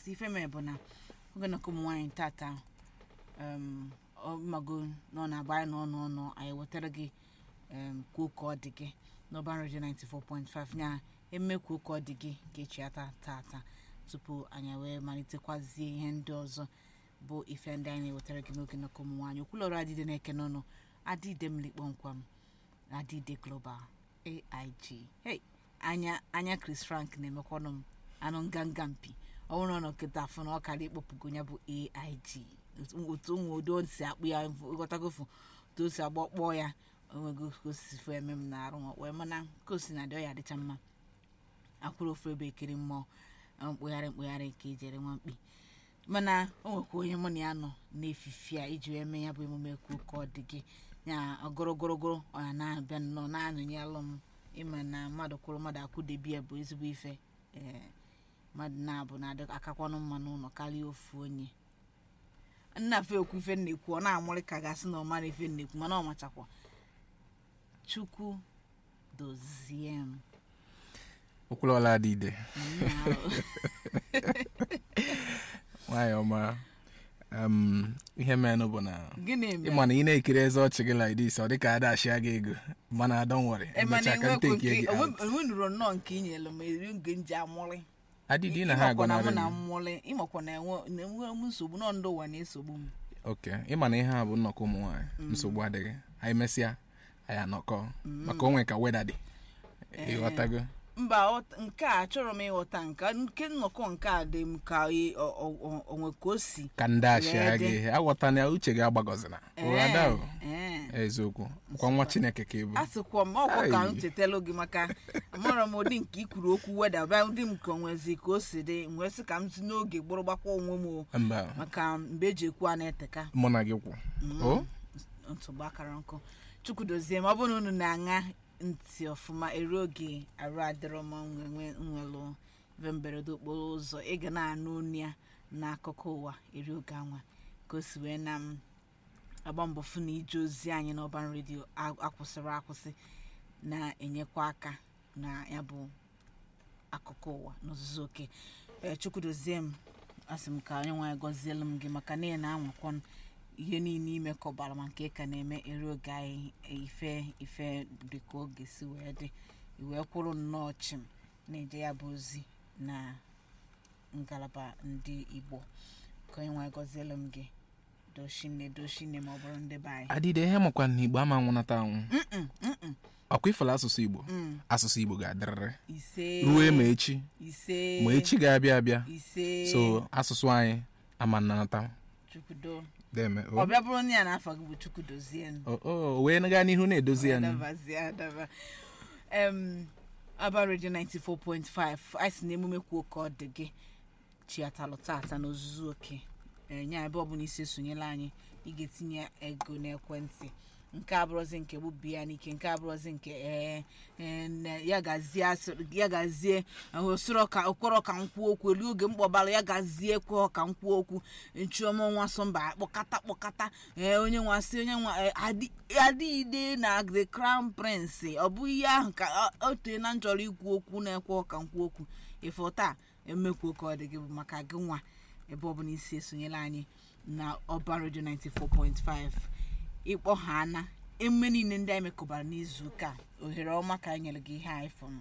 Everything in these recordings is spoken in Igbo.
so ife mee bụ na oge na ụmụ nwaanyị tata um, ọmago nọ na agba anyị nọ n'ọnụ anyị wetara gị um, kwuo ka ọ dị gị n'ọban redio 94.5 nya eme kwuo ka ọ dị gị ka echi ata tata tupu anyị wee malitekwazie ihe ndị ọzọ bụ ife ndị anyị na-ewetara gị n'oge nnọkọ ụmụ nwaanyị okwulọrụ adịde na-eke n'ọnụ adịde mmiri kpọmkwam adịde global aig hey anya anya chris frank na-emekwanụ m anụ nganga mpi ọ bụrụ na ọ nọ kịta afọ na ọ karịa ịkpọpụgo ya bụ aig otu ụmụ odo si akpụ ya ịghọtagofu otu o si agba kpọọ ya onwego ka o si fụ eme m na arụ wee mana ka o si na dị ọ ya adịcha mma akwụrụ ofu ebe ekiri mmụọ mkpụgharị mkpụgharị ka ejere nwa mkpi mana o nwekwa onye mụ na ya nọ n'efifi a iji wee mee ya bụ emume kwuo ka ọ dị gị ya ogorogorogoro ọ ya na-abịa nnọọ na-anyụnyelụ m ịma na mmadụ kwụrụ mmadụ akwụdebi ya bụ ezigbo ife ee mmadụ na-abụ na-adị akakwanụ mma n'ụlọ karịa ofu onye nna fe okwu ife nnekwu ọ na-amụrị ka gasị na ọ mara ife nnekwu mana ọ machakwa chukwu dozie m okwulọla adịde Nna- nwaanyị ọma um, ihe menụ bụ na gịnị mere ịma na ị na-ekiri eze ọchị gị like this ọ dịka ada ashịa gị ego mana don't worry Eh, mana emechaa ka enwekwu nteke nke gị out. onwenuro nnọọ nke i nyere m eri nke nji amụrị adịdị na ha Ịmakwa na mụ agọnarị na m mmụrị ịmakwa na enwe na-enwe m nsogbu nọ ndị ụwa na-esogbu m ok ịma na ihe a bụ nnọkọ ụmụ nwaanyị nsogbu adịghị anyị mesịa anyị anọkọ maka onwe ka weda dị ịghọtago mba ọ- nke a achọrọ m ịghọta nke nke nnọkọ nke a dị m ka ị- ọ- ọ- ọ- onwe ka o si ka ndị ashịa Wee dị. gị aghọta na uche gị agbagọzina ụghada o Ee, eziokwu kwa nwa chineke ka ị bụ a sịkwa m ọkwa ka m Ai. chetalụ gị maka amarọ m ụdị nke ikwuru okwu weda bịa ụdị m ka onwezi ka o si dị m wee sị ka m si n'oge gbụrụ gbakwa onwe m o mba maka mgbe eji ekwu a na-eteka mụ na gị kwụ o nsogbu akara nkụ chukwu dozie ma ọ bụrụ na unu na-aṅa ntị ọfụma eru oge arụ adịrọ ma nwe nwelụ ife mberede okporo ụzọ ị ga na-anụ onu ya n'akụkọ ụwa eri oge anwa ka o si wee na m agba mbọ fụ na ije ozi anyị n'ọban redio a- akwụsịrị akwụsị na-enyekwa aka na ya bụ akụkọ ụwa n'ozuzu oke ee chukwu dozie m asị m ka onye nwaanyị gọzielu m gị maka na ị na-anwakwa ihe niile imekọbara ma nke ị ka na-eme ere oge anyị ife ife dị ka oge si wee dị iwee kwụrụ nnọọ chim na-eje ya bụ ozi na ngalaba ndị igbo ka onye nwaanyị gọzielu m gị doshine doshine ma ọ bụrụ ndị be anyị adịde ihe makwa na igbo ama nwụnata anwụ Mm-mm, mm-mm, ọkwa ifela asụsụ igbo mm. asụsụ igbo ga-adịrịrị ise ruo ma echi ise ma echi ga-abịa abịa ise so asụsụ anyị ama nnanata chukwudo deme ọ bịa bụrụ na ya n'afọ gị bụ chukwu dozie m o o wee gaa n'ihu na-edozi ya nụ. adabazie adaba em aba redio 94.5 anyị si na emume kwuo ka ọ dị gị chiatalụ tata n'ozuzu oke enye ebe ọbụla isi esonyela anyị ị ga-etinye ego n'ekwentị nke abụrụzi nke bụ biya n'ike nke abụrụzi nke ee ee, ne- ya gazie asị- ya gazie osoro ka okporo ka nkwuo okwu elu oge mkpọbara ya gazie kwuo ka nkwuo okwu nchiọma nwa sọmba kpọkata kpọkata ee onye nwa sị onye nwa ee, adị- adịghịde na the crown prince ọ bụ ihe ahụ ka ọ- o tee na nchọrọ ikwu okwu na-ekwe ka nkwuo okwu ịfụ taa emekwuo ka ọ dị gị bụ maka gị nwa ebe ọbụla isi esonyela anyị na ọba redio 94.5 ịkpọ ha ana emume niile ndị anyị mekọbara n'izu ụka a, ohere ọma ka anyị nyere gị ihe anyị fụrụ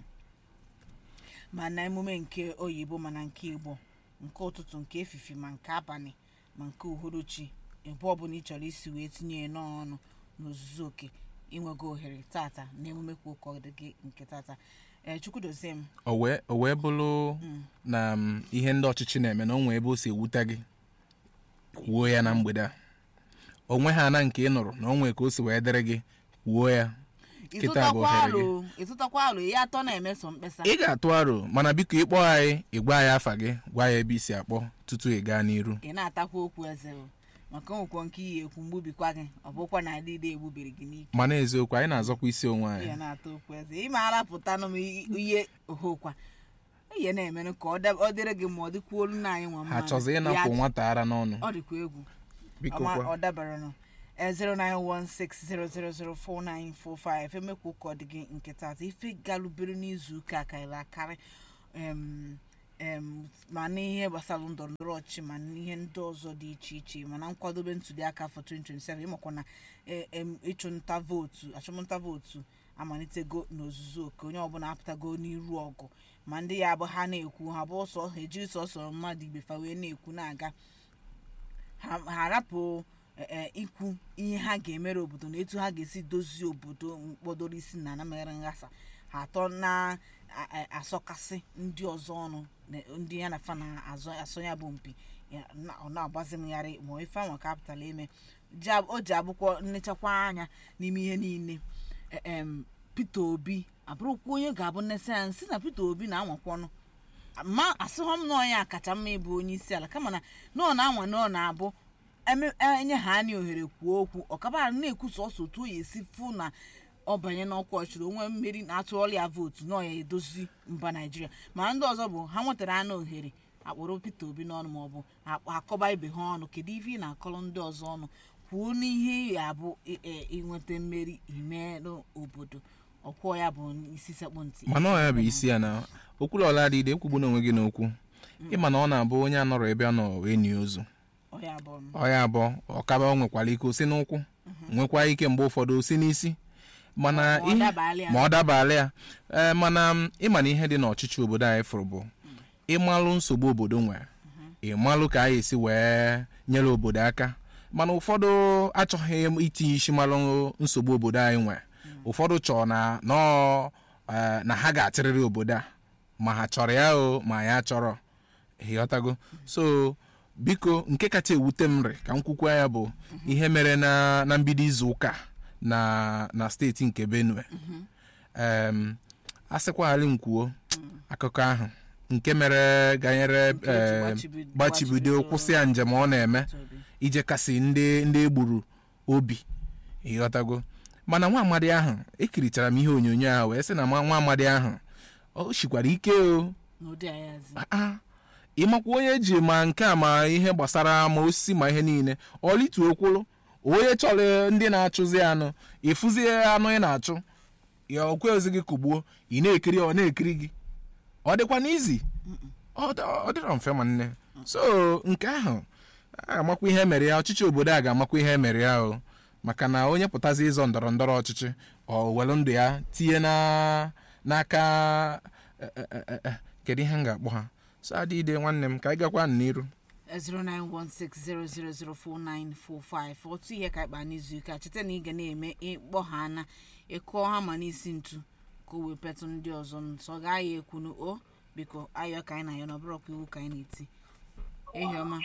ma na emume nke oyibo mana nke igbo nke ụtụtụ nke efifi ma nke abalị ma nke uhuruchi ebe ọbụla ị chọrọ isi wee tinye ya n'ọnụ n'ozuzu oke inwego ohere tata na emume kwa ụkọ dị gị nke tata ee chukwu dozie m o wee o wee bụrụ na m, ihe ndị ọchịchị na-eme na o nwee ebe o si ewute gị kwuo ya na mgbede a onwe ha na nke ị nụrụ na o nwee ka o si wee dịrị gị kwuo ya Kịta bụ ịtụtakwa ohere gị. alụ ịtụtakwa alụ ya atọ na-emeso mkpesa ị ga-atụ aro mana biko ịkpọ anyị ịgwa anyị afa gị gwa ya ebe isi akpọ tutu ị gaa n'iru ị na-atakwa okwu eze o maka onwekwo nke iyi ekwu mgbubikwa gị ọ bụkwa na adịde egbubiri gị n'ike mana eziokwu anyị na-azọkwa isi onwe ihe anyị na-ata okwu eze ị maara pụtanụ m ihe ohokwa ihe na-emenụ ka ọ dab- ọ dịrị gị ma ọ dịkwa olu na anyị nwa ha mma chọzi ịnapụ nwata ara n'ọnụ ọ dịkwa egwu biko Ọma- kwa ọ dabara nụ Eh, 09160004945 emekwa ụka ọ dị gị nke tata ife galubere n'izu ụka karịrị akarị em, em, ma n'ihe gbasara ndọrọ ndọrọ ọchịchị ma n'ihe ndị ọzọ dị iche iche mana nkwadobe ntụliaka afọ 2027 ịmakwa na e- em, ịchụnta vootu achụmnta vootu amalitego n'ozuzu oke onye ọbụla apụtago n'iru ọgụ ma ndị ya abụ ha na-ekwu ha bụ sọ ha ejiri sọsọ mmadụ ibe fa wee na-ekwu na-aga ha ha arapụ e- e, ikwu ihe ha ga-emere obodo na etu ha ga-esi dozie obodo mkpọdoro isi na anamere nghasa ha atọ na-asọkasị ndị ọzọ ọnụ na ndị ya na fa na-asọ ya bụ mpi ya na- ọ na-agbazimgharị ma ife anwa ka apụtala eme Ji ab- o ji abụkwọ nnechakwa anya n'ime ihe niile E- em, Peter Obi abụrụkwa onye ga-abụ nnesa ya nsị na Peter Obi na-anwakwanụ ma asịghọ m na onye akacha mma ịbụ onye isi ala kama na na ọ na-anwa na ọ na-abụ eme- enye ha anyị ohere kwuo okwu ọkabara na-ekwu sọsọ otu o ya esi fụ na ọ banye n'ọkwa ọchịrị onwe mmeri na-atụọla ya vootu na ọ ya edozi mba naijiria mana ndị ọzọ bụ ha nwetara anụ ohere akpọrọ Peter Obi n'ọnụ maọbụ akpọ- akọba ibe ha ọnụ kedu ife ị na-akọrọ ndị ọzọ ọnụ kwuo n'ihe ya bụ ị- ị- ịnweta mmeri ime n'obodo ọkwọ ya bụ isi sekpụ ntị mana ọ ya bụ isi ya na okwulọla adịde ekwugbu n'onwe gị n'okwu ịma na ọ na-abụ onye anọrọ ebe ọ nọ wee nie ozu ọ ya bụ m. ọ ya abụọ ọkaba o nwekwara ike osi n'ụkwụ nwekwa ike mgbe ụfọdụ osi n'isi mana Ma ọ ihe- dabaala ya. ma ọ dabaala ya ee mana m, ịma na ihe dị n'ọchịchị obodo anyị fụrụ bụ ịmalụ nsogbu obodo nwere ịmalụ ka anyị esi wee nyere obodo aka mana ụfọdụ achọghị itinye isi malụ nsogbu obodo anyị nwere ụfọdụ chọrọ na nọọ ee, na ha ga-achịrịrị obodo a ma ha chọrọ ya o ma ya chọrọ ịghọtago so biko nke kacha ewute m rị ka m kwukwa ya bụ ihe mere na na mbido izu ụka na na steeti nke benue em a sịkwaghalị m kwuo akụkọ ahụ nke mere ganyere Nke eji em, gbachibido- gbachibido kwụsị ya njem ọ na-eme Peter Obi. ije kasị ndị ndị egburu obi ịghọtago mana nwa amadi ahụ ekirichara m ihe onyonyo ahụ wee sị na nwa nwa amadi ahụ o shikwara ike o n'ụdị ayazi Ah, ịmakwa onye ji ma nke a ma ihe gbasara ma osisi ma ihe niile ọlituo kwụlụ onye chọrọ ndị na-achụzi anụ ịfụzie anụ ị na-achụ ya okwe ozi gị kụgbuo ị na-ekiri ọ na-ekiri gị ọ dịkwa n'izi ọ dị- ọ dịrọ mfe ma nne so nke ahụ a ga-amakwa ihe mere ya ọchịchị obodo a ga-amakwa ihe mere ya o maka na onye pụtazi ịzọ ndọrọ ndọrọ ọchịchị ọ welu ndụ ya tinye na n'aka e- e- e- e- kedu ihe m ga-akpọ ha so adịide nwanne m ka anyị gakwa n'iru 09160004945 otu ihe ka ịkpa n'izu ụka cheta na ị ga na-eme ịkpọ ha na ịkụọ ha ma n'isi ntu ka o wee petụ ndị ọzọ nsọ gaa ya ekwunu o biko ayọ ka anyị na-ayọ na ọbụrọkwa iwu ka anyị na-eti ehi ọma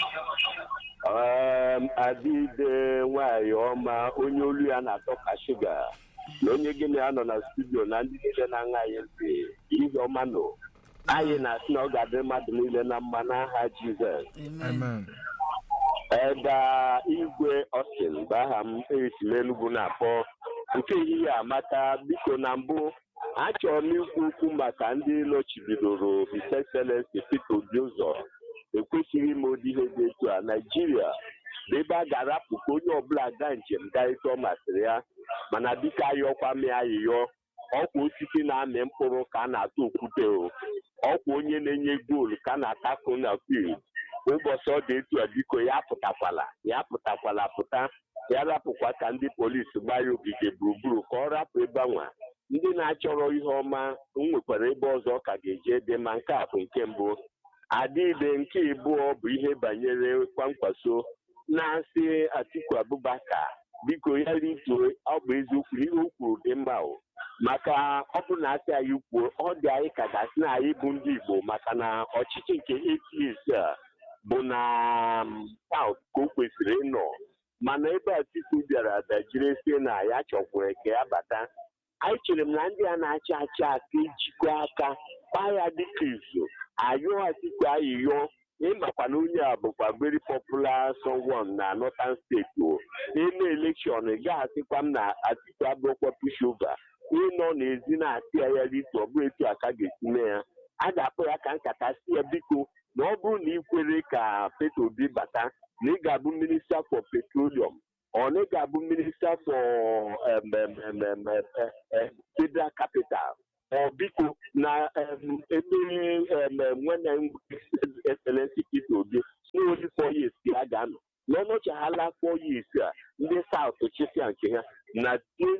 Um, adịde nwanyị ọma onye olu ya na-atọ ka shuga na onye gịnị ya nọ na studio na ndị niile na-aṅa anyị ntị ihe ọma nọ anyị na-asị na ọ ga-adị mmadụ niile na mma n'aha jizọs amen amen eda igwe Austin bụ aha m esi m Enugu na-akpọ nke ehihie amaka biko na mbụ achọrọ m ikwu okwu maka ndị nọchibidoro His Excellency Peter Obi ụzọ ekwesịghị ime ụdị ihe dị etu a Naijiria bụ ebe a ga-arapụ ka onye ọbụla gaa njem gaa etu ọ masịrị ya mana dịka ayọkwa m ya ayịyọ ọkwa osisi na-amị mkpụrụ ka a na-atụ okwute o ọkwa onye na-enye goolu ka a na-atakụ na field ụbọchị ọ dị etu a biko ya pụtakwala ya pụtakwala pụta ya rapụkwa ka ndị polisi gbaa ya ogige gburugburu ka ọ rapụ ebe anwa ndị na-achọrọ ihe ọma m nwekwara ebe ọzọ ọ ka ga-eje dị ma nke a bụ nke mbụ adịbe nke ịbụọ bụ ihe banyere kwamkwaso na-asị Atiku Abubakar biko ya rituo ọ bụ eziokwu na ihe o kwuru dị mma o maka ọ bụ na asị anyị kwuo ọ dị anyị ka gasị na anyị bụ ndị Igbo maka na ọchịchị nke APC a bụ na South ka o kwesịrị ịnọ mana ebe Atiku bịara dajiri si na ya chọkwere ka ya bata anyị chere m na ndị a na-achị achị aka ejikọ aka kpaa ya dịka izu ayọ Atiku ayịyọ ịmakwa na onye a bụkwa very popular someone na northern steeti o n'ime elekshọn ị gaghasịkwa m na Atiku abụrụkwa pushover ịnọ n'ezi na-asị ya ya rito ọ bụrụ etu a ka ga-esi mee ya a ga-akpọ ya ka nkata si ya biko na ọ bụrụ na ị kwere ka Peter Obi bata na ị ga-abụ minista for petroleum ọ na ị ga-abụ minista for em, em, em, em, em, em, federal capital ọ biko na em, ebe em, nwene excellency Peter Obi n'oli four years ka a ga-anọ n'ọnọchaghala four years a ndị South chịsịa nke ha na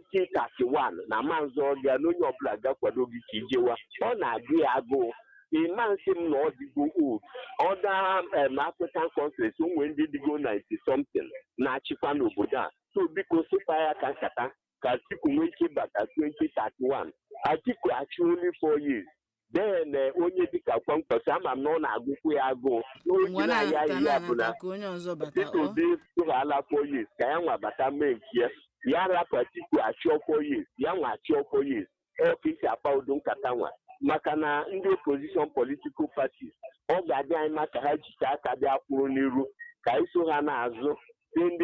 2031 na manzụ ọbịa na onye ọbụla gakwado gị ka ijewa ọ na-agụ ya agụụ ịma nsị m na ọ dịgo old ọda em, African countries ụmụ ndị dịgo 90 something na-achịkwa n'obodo a so biko sịkwa ya ka nkata ka Atiku nwee ike bata 2031 Atiku achị only four years then eh, onye dịka kwamkpọsị ama m na ọ na-agụkwu ya agụụ ngwa n'oge na-aya na-ata ihe a bụ na na-anata ka onye ọzọ bata Peter ọ Obi tụghala four years ka ya nwa bata mee nke ya ya rapụ Atiku achịọ four years ya nwa achịọ four years ọ ka isi akpa udo nkata nwa maka na ndị opposition political parties ọ ga-adị anyị mma ka ha jite aka bịa kwụrụ n'iru ka anyị so ha n'azụ si ndị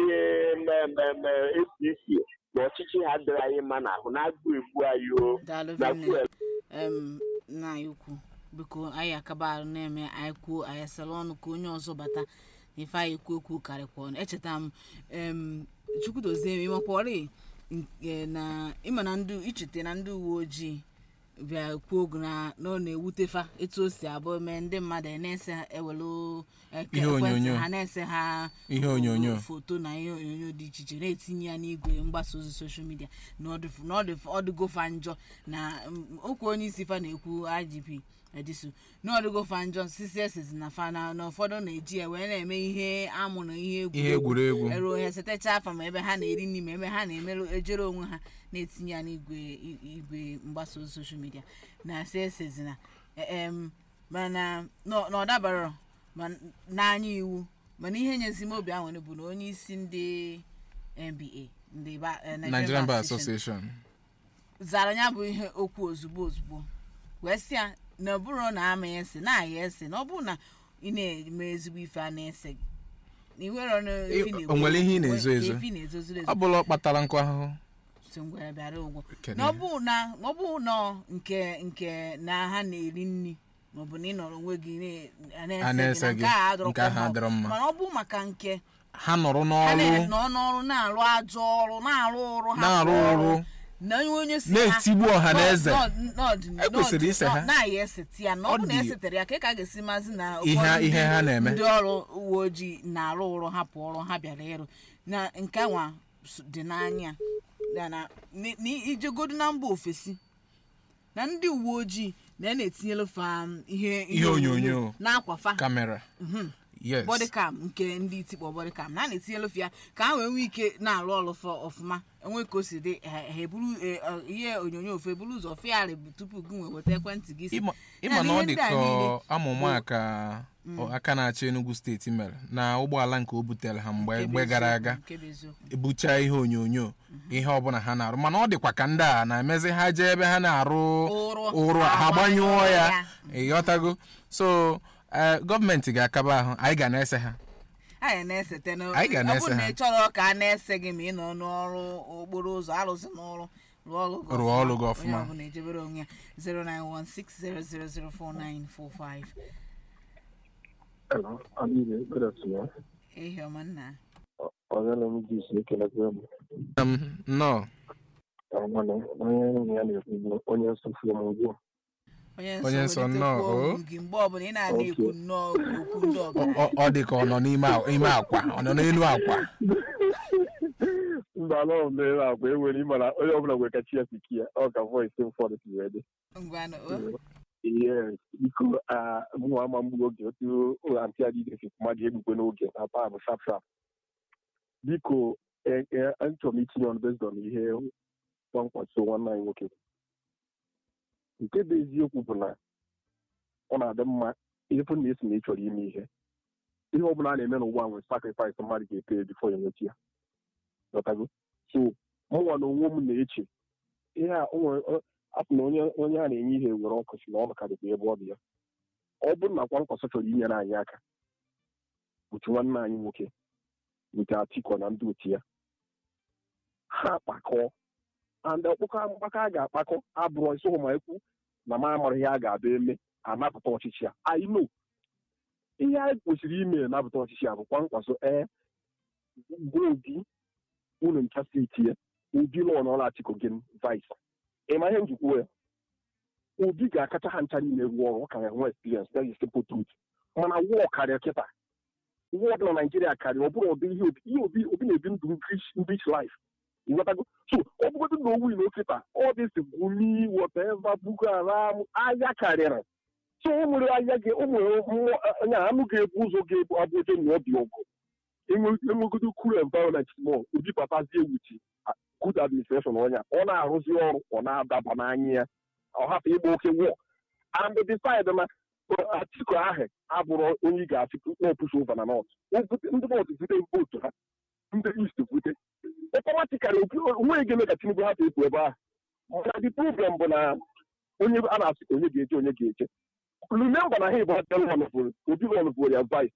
mmemme APC na ọchịchị ha dịrị anyị mma n'ahụ na-agụ egbu anyị o daalụ na vinne fuel em nna anyị ukwu biko anyị akaba arụ na-eme anyị kwuo anyị asala ọnụ ka onye ọzọ bata na ife anyị ekwu ekwu karịkwa ọnụ echeta m em chukwudozie m ịmakwọrị nke na ịma na ndị ichete na ndị uwe ojii bịa kwuo ogu na na ọ na-ewutefa etu o si abụ mee ndị mmadụ a na-ese ewelu eke- Ihe ekwentị onyonyo. ha na-ese ha Ihe onyonyo. foto na ihe onyonyo dị iche iche na-etinye ya n'igwe mgbasa ozi soshal midia na ọ dịfu- na ọ dịfu- ọ dịgofa njọ na mm, okwu onye isi fa na-ekwu igp edisu na ọ dịgofa njọ ccs na fa na na ụfọdụ na-eji ya wee na-eme ihe amụ na ihe ihe egwuregwu eruo ha setecha afa ma ebe ha na-eri nri ma ebe ha na-emerụ ejere onwe ha na-etinye ya n'igwe i- igwe mgbasa ozi soshal midia na css na em mana na na ọ dabara ma n'anya iwu mana ihe nyezi m obi ahụ bụ na onye isi ndị nba ndị ba- eh, nigerian bar Association association zara ya bụ ihe okwu ozugbo ozugbo wee sị ya na ọ bụrụ na ama ya ese na aya ese na ọ bụrụ na ị na-eme ezigbo ife a na-ese gị na iwere ọnụ efi Ị- na-ekwu- o nwere ihe ị na-ezo ezo? efi na-ezozuru ezo ọ bụla ọ kpatara nkụ ahụhụ so ngwere bịara ụgwọ Kedu na ọ ihe? bụ na ọ bụ na nke nke na ha na-eri nri maọbụ na ị nọrọ onwe gị na- A na-ese na gị, nke a adọrọkwa nke ahụ mma. adịrọ mma. mana ọ bụ maka nke ha nọrọ ha n'ọrụ na-nọ n'ọrụ na-arụ ajọ ọrụ na-arụ ọrụ ha na-arụ ọrụ na onye onye si na-etigbu ọha na eze E kwesịrị ise ha. na-aya eseti ya na ọ Ọ bụ na dị- esetere ya ka ị ka ga-esi mazi na Ihe- ụfọdụ ihe ndị- ha na-eme. ndị ọrụ uwe ojii na-arụ ụrụ hapụ ọrụ ha bịara ịrụ na nke nwa s- dị n'anya ya na ni- ni- ijegodu na mba ofesi na ndị uwe ojii na na-etinyelu fa um, ihe Ihe onyonyo. n'akwa fa kamera yes bọdịkam nke ndị itikpọ bọdịkam na a na-etinyelu fa ya ka ha wee nwee ike na-arụ ọrụ fa ọfụma enwe ka o si dị ha ha eburu e, ọ, ihe onyonyo ofe eburu ụzọ fịarị tupu gị nwee weta ekwentị gị si ịma Ya ịma na ihe ọ dị ndị a ka niile amụma ka ọ- aka na-achị Enugu steeti mere na ụgbọala nke o butere ha mgbe nke bụ mgbe gara eziokwu, aga nke bụ eziokwu. ebucha ihe onyonyo ihe ọbụla ha na-arụ mana ọ dịkwa ka ndị a na-emezi ha jee ebe ha na-arụ Ụrụ, ụrụ ha ha gbanyụọ gbanyụọ ya ya. ịghọtago so eh, gọọmenti ga-akaba ahụ anyị ga na-ese ha anyị na-esete na Anyị ga ọ na-ese bụrụ na ha. ị chọrọ ka a na-ese gị ma ị nọ n'ọrụ okporo ụzọ arụsị n'ọrụ rụọ ọrụ gị Rụọ ọrụ gị ọfụma. onye ọbụla ejebere onwe ya 09160004945 Hello, Adịghị good afternoon. ehi ọma nna Ọzọla m ji isi ekelekwa m. Um, nnọọ Ọmana onye enyi ya na-ekwu bụ onye nsọfu m ugbu a. onye Onye nsọ nsọ nnọọ, nnọọ o. gị mgbe ọbụla ị na-ana ekwu nnọọ okwu ndị Ọ- ọgaranya ọ- ọ dị ka ọ nọ n'ime a- ime akwa ọ nọ n'elu akwa Mba ala ọ mere agwa enwere ịma na onye ọbụla nwere ka chi ya si ki ya ọ ka voice m fọdụ si wee dị. ngwanụ o. Yes, biko ah, mụ ama mgbu oge otu ụlọ antị adịghị si mmadụ egbukwe n'oge na paa bụ sharp sharp. Biko eh, eh, achọrọ m itinye ọnụ based on ihe kpọmkwasị nwanne anyị nwoke. Nke bụ eziokwu bụ na ọ na-adị mma ịfụ na esi na ị chọrọ ime ihe ihe ọ bụla a na-eme n'ụwa nwere sacrifice mmadụ ga-ete bifo ya nweta ya ghọtago so mụnwa na onwe m na-eche ihe a o nwere ọ- apụ na onye onye a na-enye ihe were ọkụ si na ọ karịkwa ebe ọ dị ya ọ bụrụ na kwa nkwasọ chọrọ inyere anyị aka otu nwanne anyị nwoke nke Atiku na ndị otu ya ha kpakọọ and ọkpụkọ mgbakọ a ga-akpakọ abụrụ isi ma ekwu na m amara ihe a ga-abịa eme anapụta ọchịchị a I know ihe anyị kwesịrị ime napụta ọchịchị a bụkwa nkwaso ee gwa obi unu ncha steeti ya obi lụọ na ọla Atiku gị vice ịma ihe njikwa ya obi ga-akacha ha ncha niile rụọ ọrụ ọ ka ga-enwe experience that is simple truth mana wọọ karịa kịta wọọ dị na naijiria karịa ọ bụrụ ụdị ihe obi ihe obi obi na-ebi ndụ rich rich life ịghọtago so ọ bụgodị na owu na okịta ọ dị si gumi whatever boko haram ahịa karịrị so o nwere ahịa ga o nwere mmụọ onye anụ ga-ebu ụzọ ga-ebu abụ oje na obi ọgụ enwegodo cool environment small obi papazie wuchi good administration ọnya ọ na-arụzi ọrụ ọ na-adaba n'anya ya ọ hapụ ịgba oke wọ and decide na atiku ahụ abụrụ onye ị ga-achị na-epush over na north ndị north vute votu ha ndị east vute ọtọmatikali onweghị ga-eme ka tinubu hapụ ịpụ ebe ahụ mana the problem bụ na onye a na-asị ka onye ga-eje onye ga-eje remember na ha bụ obi rọnvụrụ ya vice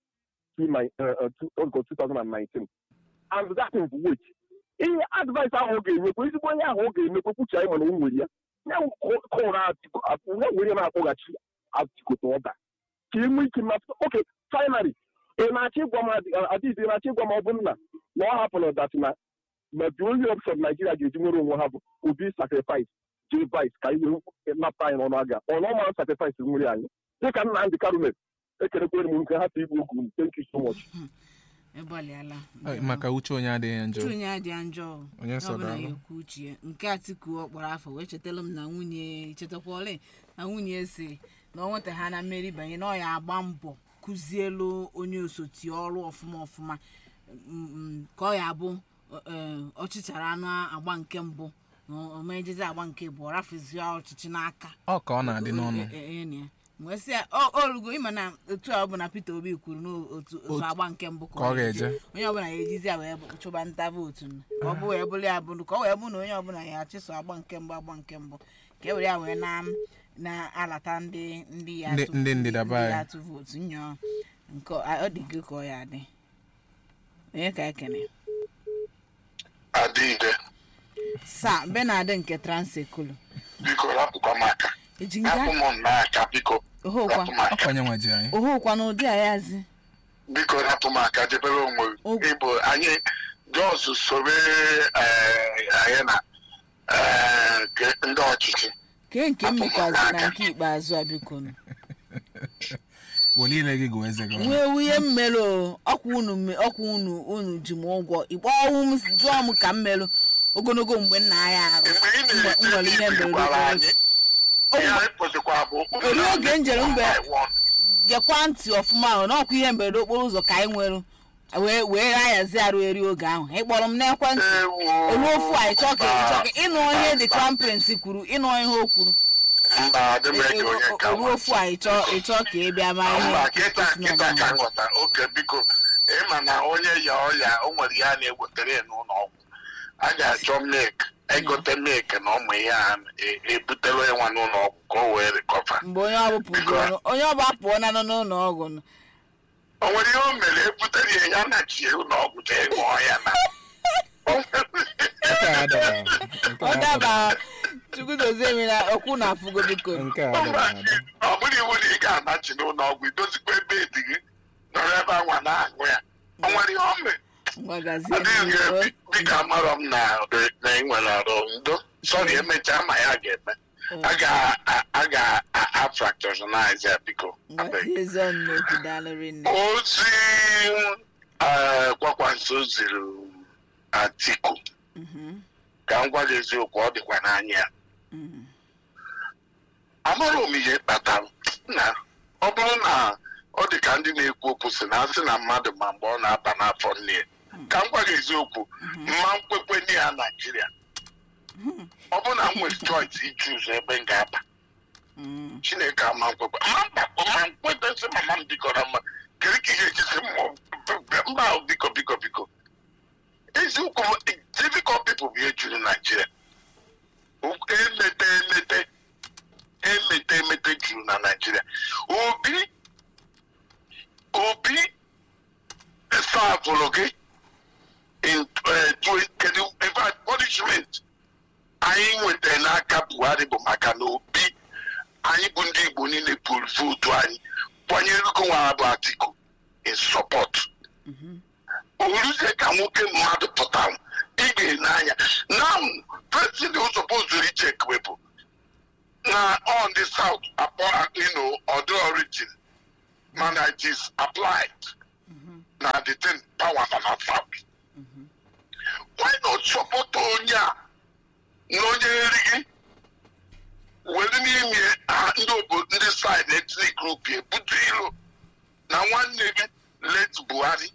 2019 and that is wait ihe advice ahụ ọ ga-enyekwa ezigbo onye ahụ ọ ga-emekwa kwuchi anyị mana o nwere ya ya kọrọ ya were na-akpọghachi atikote ọda ka e nwee ike mmasị oke finally ị na-achọ ịgwa m adịghị ị na-achọ ịgwa m ọ bụ nna na ọ hapụrụ dat na na the only option Nigeria ga-eji nwere onwe ha bụ obi sacrifice jee vice ka anyị were napụta anyị n'ọnụ aga ọ na ọma sacrifice nwere anyị dịka Nnamdị Karume ekerekwere m nke hapụ igbu okwu thank you so much ịgbalịala maka uche onye adịghị njọ uche onye adịghị njọ Onye ọ sọrọ bụla alụ. ya ekwu uche ya nke atiku ọ kpọrọ afọ wee chetala m na nwunye chetakwale na nwunye si na ọ nweta ha na mmeri banye na ọ ya agba mbọ kụzielu onye osoti ọrụ ọfụma ọfụma mm, mm, ka ọ ya abụ eh, ọchịchara anụ agba nke mbụ na omejezi agba nke bụ ọ rafuzie ọchịchị n'aka ọ ka ọ na-adị n'ọnụ E- e- enyi ya. wee sị ya o orugo ịma na otu a ọ bụ na Peter Obi kwuru n'otu otu Otu- agba nke mbụ ka ọ ga-eje. onye ọbụla ya ejizi ya wee bụ- chụba nta vootu nụ. ka ọ bụ wee bụrụ ya bụrụ ka ọ wee bụ na onye ọbụla ya achịso agba nke mbụ agba nke mbụ ka e were ya wee na na-alata ndị ndị ya Ndị- atụ- ndị ndịda be ndị anyị. ya atụ vootu nyọọ nke ọ ọ dị gị ka ọ ya dị onye ka ekene adịghị sa benard nke transekulu biko rapụkwa m aka eji rapụ nga m n'aka biko ohokwa rapụ m aka ọkwa onye nwa ji anyị ohokwa na ụdị ayazi biko rapụ m aka debere onwe O- ịbụ anyị jos sobe eh, anyị na eh, nke ndị ọchịchị kee nke Hapụ m mmekwazi na aka. nke ikpeazụ a biko nụ weli ile gị gụọ eze gị ọnụ. nwee wuye mmelụ ọkwa unu me- ọkwa unu unu ji m ụgwọ ikpọwụ m jụọ m ka m melụ ogologo mgbe nna ya arụ mgbe ị Mgbe- m nwere ihe na-ete mberede gwara okporo anyị ụzọ. ihe anyị kwesịkwa bụ Ori oge m jere mgbe- One by one. gekwa ntị ọfụma ahụ n'ọkwa ihe mberede okporo ụzọ ka anyị nwere wee wee aghazi arụ eri oge ahụ ịkpọrọ m n'ekwentị Ewo. olu ofu a ịchọ ka ịchọ ka ịnụ ihe the crown prince kwuru ịnụ ihe o kwuru mba adị m ege onye ka olu ofu a ịchọ ịchọ ka ị bịa ma ihe mba kịta kwesịrị kịta ọbụla. ka nghọta oke biko ịma na onye ya ọya o nwere ihe a na-ewetara ya n'ụlọ ọgwụ a ga-achọ milk egote milk na ụmụ ihe a e- ebutere ya nwa n'ụlọ ọgwụ ka o wee rikọva mgbe onye ọbụpụ onye ọbụ apụọ na nọ n'ụlọ ọgwụ nọ. o nwere ihe o mere ebutere ya ya na chi ụlọ ọgwụ jee ṅụọ ya na O nwere- nke a adaba nke ọ a adaba daba chukwudozie mi na okwu na afụgo biko nke a adaba ada ọ bụrụ iwu na ị ga-anachi n'ụlọ ọgwụ idozikwa ebe dị gị nọrọ ebe anwa na-aṅụ ya o nwere ihe o mere mgbagazie adịghị m m dịka amarọ m na na ị nwere arụ ndo sọrị emechaa ma ya ga-eme a ga- a ga-afractionalize ya biko abeg. mgbazie ezi ọnụ n'okwu daalụrị nne ozi eh, kwakwanso ziri atiku ka m gwa gị eziokwu ọ dịkwa n'anya ya amara m ihe kpatara na ọ bụrụ na ọ dị ka ndị na-ekwu okwu si na asị na mmadụ ma mgbe ọ na-aba n'afọ nne ya ka m gwa gị eziokwu mma nkwekwe nne ya naijiria ọ bụrụ na m nwere choice iji ụzọ ebe m ga-aba chineke ama nkwekwe ma mgbakọ ma nkweta sị mama m bikọrọ mma kedu ka ihe ejisi mba ahụ biko biko biko eziokwu m, difficult people bụ ihe juru naijiria emete emete emete emete juru na naijiria obi obi savụrụ gị in eh, twe- kedu in fact punishment anyị nwetara n'aka buhari bụ maka na obi anyị bụ ndị igbo niile pụrụ vootu anyị kwanyere ego nwa bụ atiku in support oluzie ka nwoke mmadụ pụtara ị ga-ene anya now president suppose to recheck wepụ na on the na the thing power na na south why not support onye a na onye nri gị were n'ime ha ndị obodo ndị side ethnic group ebutu ilo na nwanne gị let buhari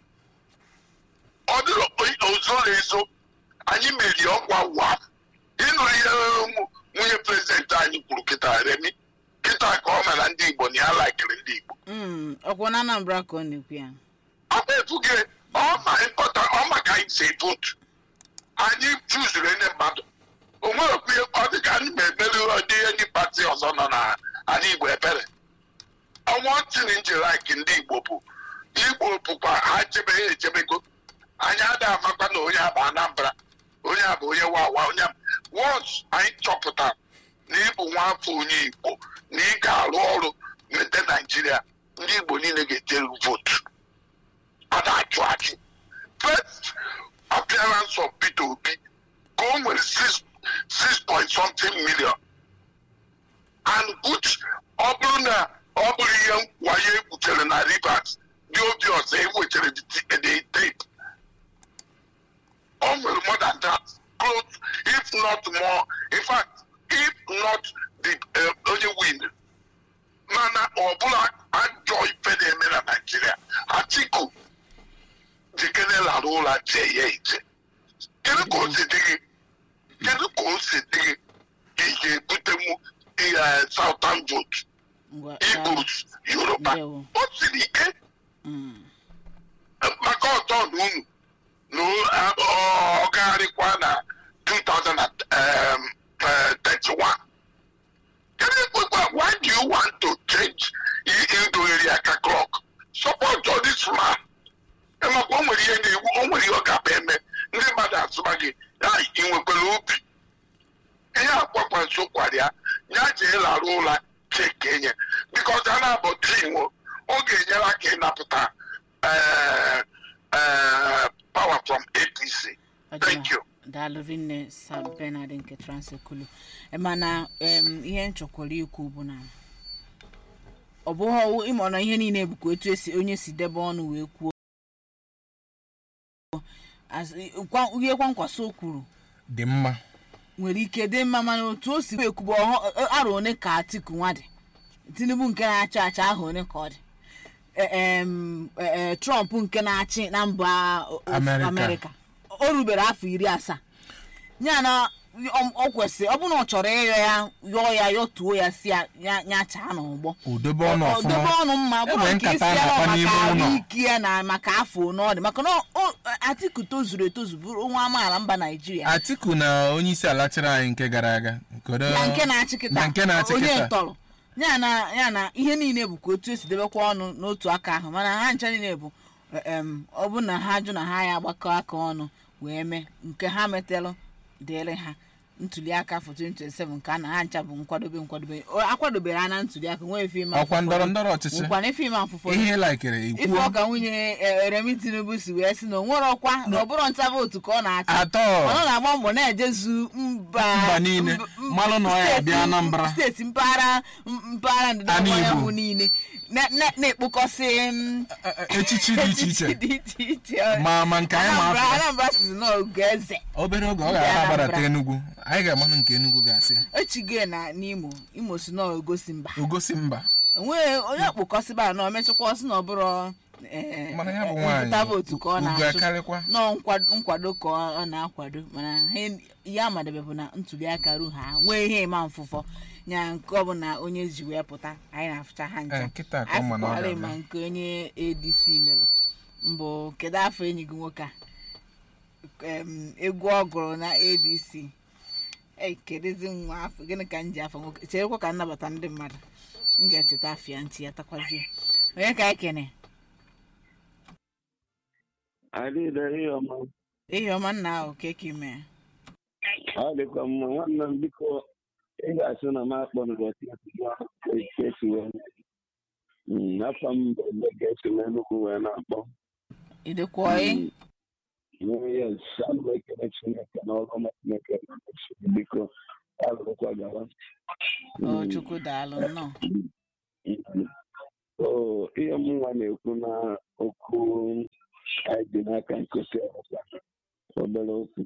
ọ dịrị ozoro ezo anyị meri ọkwa wa ịnụrụ ihe ụmụ nwunye prezidenti anyị kwuru kịta remi kịta ka ọ mara ndị igbo na ya laikiri ndị igbo Mm, ọkwa na anambra ka ọ na-ekwu ya ọ bụ efuge ọma ịkpọta ọma ka anyị si votu anyị chuzuru ndị mmadụ o nwerekwu ihe ọ dị ka anyị ma emeri ụdị ndị pati ọzọ nọ na ala igbo ebere ọnwa tiri nji laiki ndị igbo bụ igbo bụkwa ha chebe ya echebego anyị adịghị amakwa na onye a bụ anambra onye a bụ onye wawa onye a wọns anyị chọpụtara na ịbụ nwafọ onye igbo na ị ga-arụ ọrụ mete naijiria ndị igbo niile ga-ejere votu a na-achụ achị first appearance of peter obi ka o nwere six six point something million and which ọ bụrụ na ọ bụrụ ihe wayo egbutere na rivers dị obi ọzọ ewetara the tape o nwere more than that close if not more in fact if not the uh, onye win mana ọ bụla ajọ ife na-eme na naijiria atiku jikere lara ụra jee ya ije kedu ka o si dị gị kedu ka o si dị gị ị ga-ebutenwu ihe southern vote ngwa igbos yoruba Ndewo. o siri ike Mm, maka ọtọ na unu na ọ- ọ gagharịkwa na 2031 kedu ekwekwa why do you want to change idoghere aka clock support all this man maka o nwere ihe na-ewu o nwere ihe ọ ga-abịa eme ndị mmadụ asụba gị ya ị nwekwara obi ihe akwakwa nso kwara ya ya jee lara ụra cheke nye bikos a na-abọ trinwo ọ ga-enyere aka ịnapụta eh, eh, power from apc ọ dị thank mma. you daalụ rinne sa benard nke transekulu mana em, ihe nchọkwara ikwu bụ na ọ bụghị ịma na ihe niile bụkwa etu esi onye si debe ọnụ wee kwuo As- kwa- ihe kwankwaso o kwuru dị mma nwere ike dị mma mana otu o si ekwubu arụ one ka atiku nwa dị tinubu nke na-achị achị ahụ one ka ọ dị E- em, e- e, trump nke na-achị na mba o- o- Amerịka. amerịka o rubere afọ iri asaa ya na ọ ọ kwesịrị ọ bụrụ na ọ chọrọ ịyọ ya yọọ ya yọtuo ya si ya ya ya chaa n'ụgbọ udobe ọnụ Ọ- ọ dobe ọfụma ọnụ mma bụrụ Enwere nke isi nkata a ya na-akpa maka n'ime ụlọ. ahụike ya na maka afọ one ọ dị maka na o- atiku tozuru etozu bụrụ nwa amaala mba naijiria atiku na onye isi ala chịrị anyị nke gara aga kedu- na nke na-achị kịta na nke na-achị onye kịta. ntọrọ ya na ya na ihe niile bụkwa otu esi debekwa ọnụ n'otu aka ahụ mana ha ncha niile bụ em, ọ bụ na ha jụ na ha ya agbakọ aka ọnụ wee mee nke ha metelụ dịrị ha ntuli aka afọ 2027 nke a na ha ncha bụ nkwadobe nkwadobe O- akwadobere ha na ntuli aka nwee fim ọkwa ndọrọ ndọrọ ọchịchị nwekwana fim afụfọ ihe laikere ife ikwuo ọka nwunye eh, remi tinubu si wee sị na o nwere ọkwa na ọ bụrụ nta vootu ka ọ na-achọ atọ ọ na-agba mbọ na-ejezu mba Mba niile. mb- mb- Malụ na ọ ya steeti- bịa Anambra. steeti mpaghara m- mpaghara ndịda Ana ọwụwa Igbo. anyanwụ niile na- na- na-ekpokọsị m, E- e- echichi dị iche iche dị iche iche ma ma nke anyị ma Anambra afọ Anambra sizi na oge eze obere oge ọ Ndị ga-ara Anambra. agbadata enugwu anyị ga-amanụ nke enugwu ga-asị ya echigo na n'imo imo si na ogosi mba ogosi mba enweghị onye kpokọsịba na omechakwa ọsị na ọ bụrụ eh, mana ya bụ eh, nwaanyị nzụta vootu ka ọ ugo na-achụ akarịkwa nọọ nkwa- nkwado ka ọ na-akwado mana ihe ihe amadebe bụ na ntuli aka ru ha nwee ihe ịma mfụfọ nya nke ọbụla onye ji wee pụta anyị na-afụcha ha Eh, ncha nkịta ka ọ ma na ọ afụkwara ga-abịa. ma nke onye adc melụ mbụ kedu afọ enyi gị nwoke a Em, egwu ọ gụrụ na adc ei kedụzi nwa afọ gịnị ka m ji afọ nwoke cherekwa ka nnabata ndị mmadụ m ga-echeta afọ ya ntị ya takwazie onye ka anyị kene adịghị ihe ọma ihe ọma nna ahụ keki mee ọ dịkwa mma nwanne m biko ị ga-asị na m akpọ n'ụbọchị esi wee afọ m bụ ebe ga-esi wee nnukwu wee na-akpọ idekwoi yes ana m ekele chineke na ọrụ ọma chineke na-emesi biko alụrụkwa gawa o chukwu daalụ nnọọ Mm. oo ihe mụnwa na-ekwu na okwu anyị dị n'aka nkụzi ọzọ obere okwu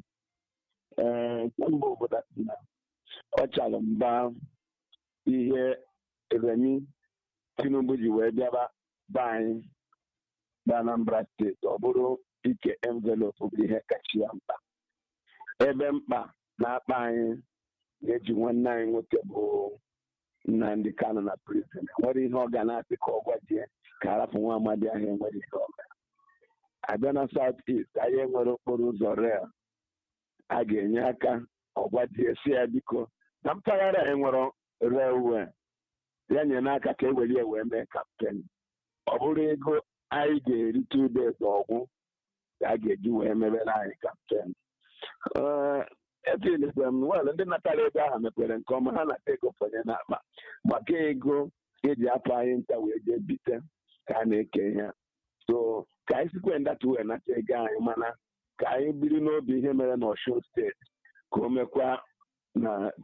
ee nke mbụ obodo na ọ chara mba ihe remi tinubu ji wee bịaba be anyị bụ anambra steeti ọ bụrụ ike envelopu bụ ihe kacha ya mkpa ebe mkpa na-akpa anyị na-eji nwanne anyị nwoke bụ nnamdị kano na prison nwere ihe ọ ga na-asị ka ọ gwajie ka arapụ nwa amadi ahụ enwere ihe ọ gara abịa na south east anyị enwere okporo ụzọ rel a ga-enye aka ọgwajie si ya biko na mpaghara a enwere relwe ya nye n'aka ka e were ya wee mee kampen ọ bụrụ ego anyị ga-erite ude ọgwụ ka a ga-eji wee mebere anyị kampen efilikwe m wel ndị natara ego ahụ mepere nke ọma ha nata ego fọnye n'akpa maka ego eji apụ anyị nta wee jee bite ka a na-eke ihe so ka anyị sikwe ndata wee nata ego anyị mana ka anyị biri n'obi ihe mere na Ọshun steeti ka o mekwa na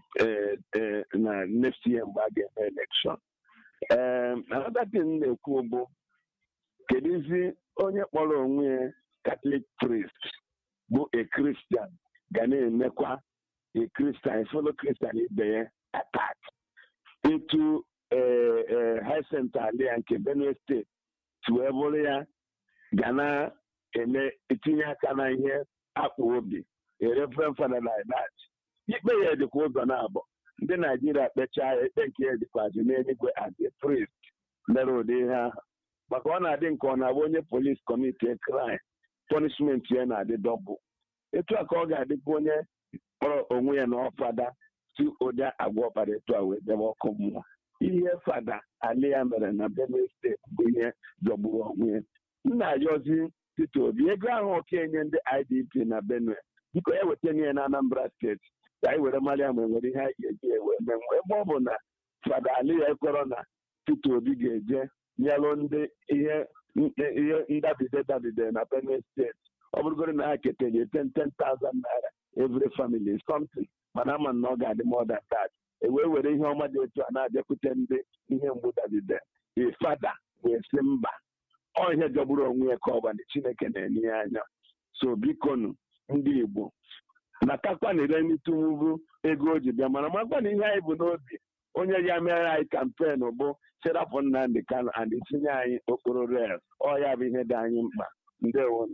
na next year mgbe a ga-eme elekshọn ee another thing na-ekwu bụ kedụzi onye kpọrọ onwe ya Catholic priest bụ a Christian ga na-emekwa a Christian fellow Christian ibe ya attack etu high center alia nke Benue steeti si wee bụrụ ya ga na-eme etinye aka na ihe akpa obi reverend fada like that ikpe ya dịkwa ụzọ na-abụ ndị naijiria kpechaa ya ikpe nke ya dịkwazi n'eluigwe as a priest mere ụdị ihe ahụ maka ọ na-adị nke ọ na-abụ onye polis kọmiti crime punishment ya na-adị dọbụl etu a ka ọ ga-adịkwa onye kpọrọ onwe ya na ọfada si ụdị agwa ọkpara etu a wee debe ọkụ mmụọ ihe fada ali ya mere na benue steeti bụ ihe jọgburu onwe ya nna ayọzi Peter Obi ego ahụ okenye ndị IDP na benue biko ya weta ihe na Anambra steeti ka anyị were mara ya ma enwere ihe anyị ga-eji ewe mee mgbe ebe ọ bụ na fada ali ya ekwero na Peter Obi ga-eje nyelụ ndị ihe ihe ndabide dabide na benue steeti ọ bụrụgoro na ha ketere ten ten thousand naira every family something mana ama na ọ ga-adị more than that e wee were ihe ọma dị etu a na-abịakwute ndị ihe mgbu dabide fada wee sị mba ọ ihe jọgburu onwe ya ka ọ gbana chineke na-enye ya anya so bikonu ndị igbo natakwana ireni tinubu ego o ji bịa mana makwana ihe anyị bụ n'obi onye ya mere anyị kampen bụ serapụ nnamdị kano and tinye anyị okporo rel ọ ya bụ ihe dị anyị mkpa ndewo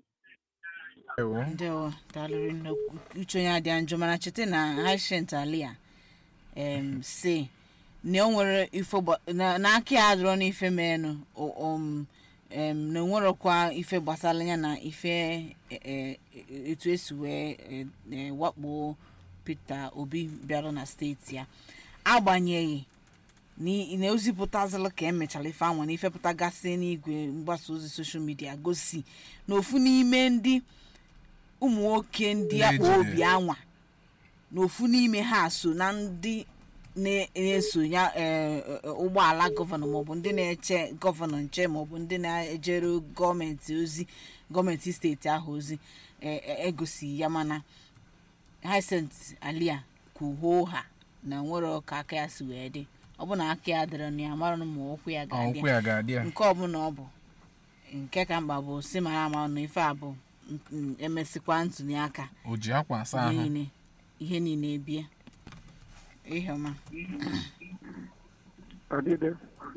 ndewo daalụrị nne uche onye adịa njọ mana cheta na hashent alia em si na o nwere ife n'aka ya adịrọ n'ife menụ em na onwerọkwa ife gbasara ya na ife etu esi wee wakpo Peter Obi bịara na steeti ya agbanyeghị na ozipụtazịla ka emechara ife anwa na ifepụtagasị n'igwe mgbasa ozi soshal midia gosi na ofu n'ime ndị ụmụ nwoke ndị akpa obi anwa na ofu n'ime ha so na ndị na-eso ya ụgbọala gọvanọ maọbụ ndị na-eche gọvanọ nche maọbụ ndị na-ejere gọọmenti ozi gọọmenti steeti ahụ ozi egosi ya mana Hyacinth Alia kwuhoo ha na nwere ọka aka ya si wee dị ọ bụ na aka ya dịrị na ya mara ma ụkwụ ya ga-adị nke ọbụla ọ bụ nke ka mkpa bụ si mara ama na ife a bụ emesịkwa ntụli aka o ji akwa asa ahụ ihe niile ebie ihe ọma Adịde.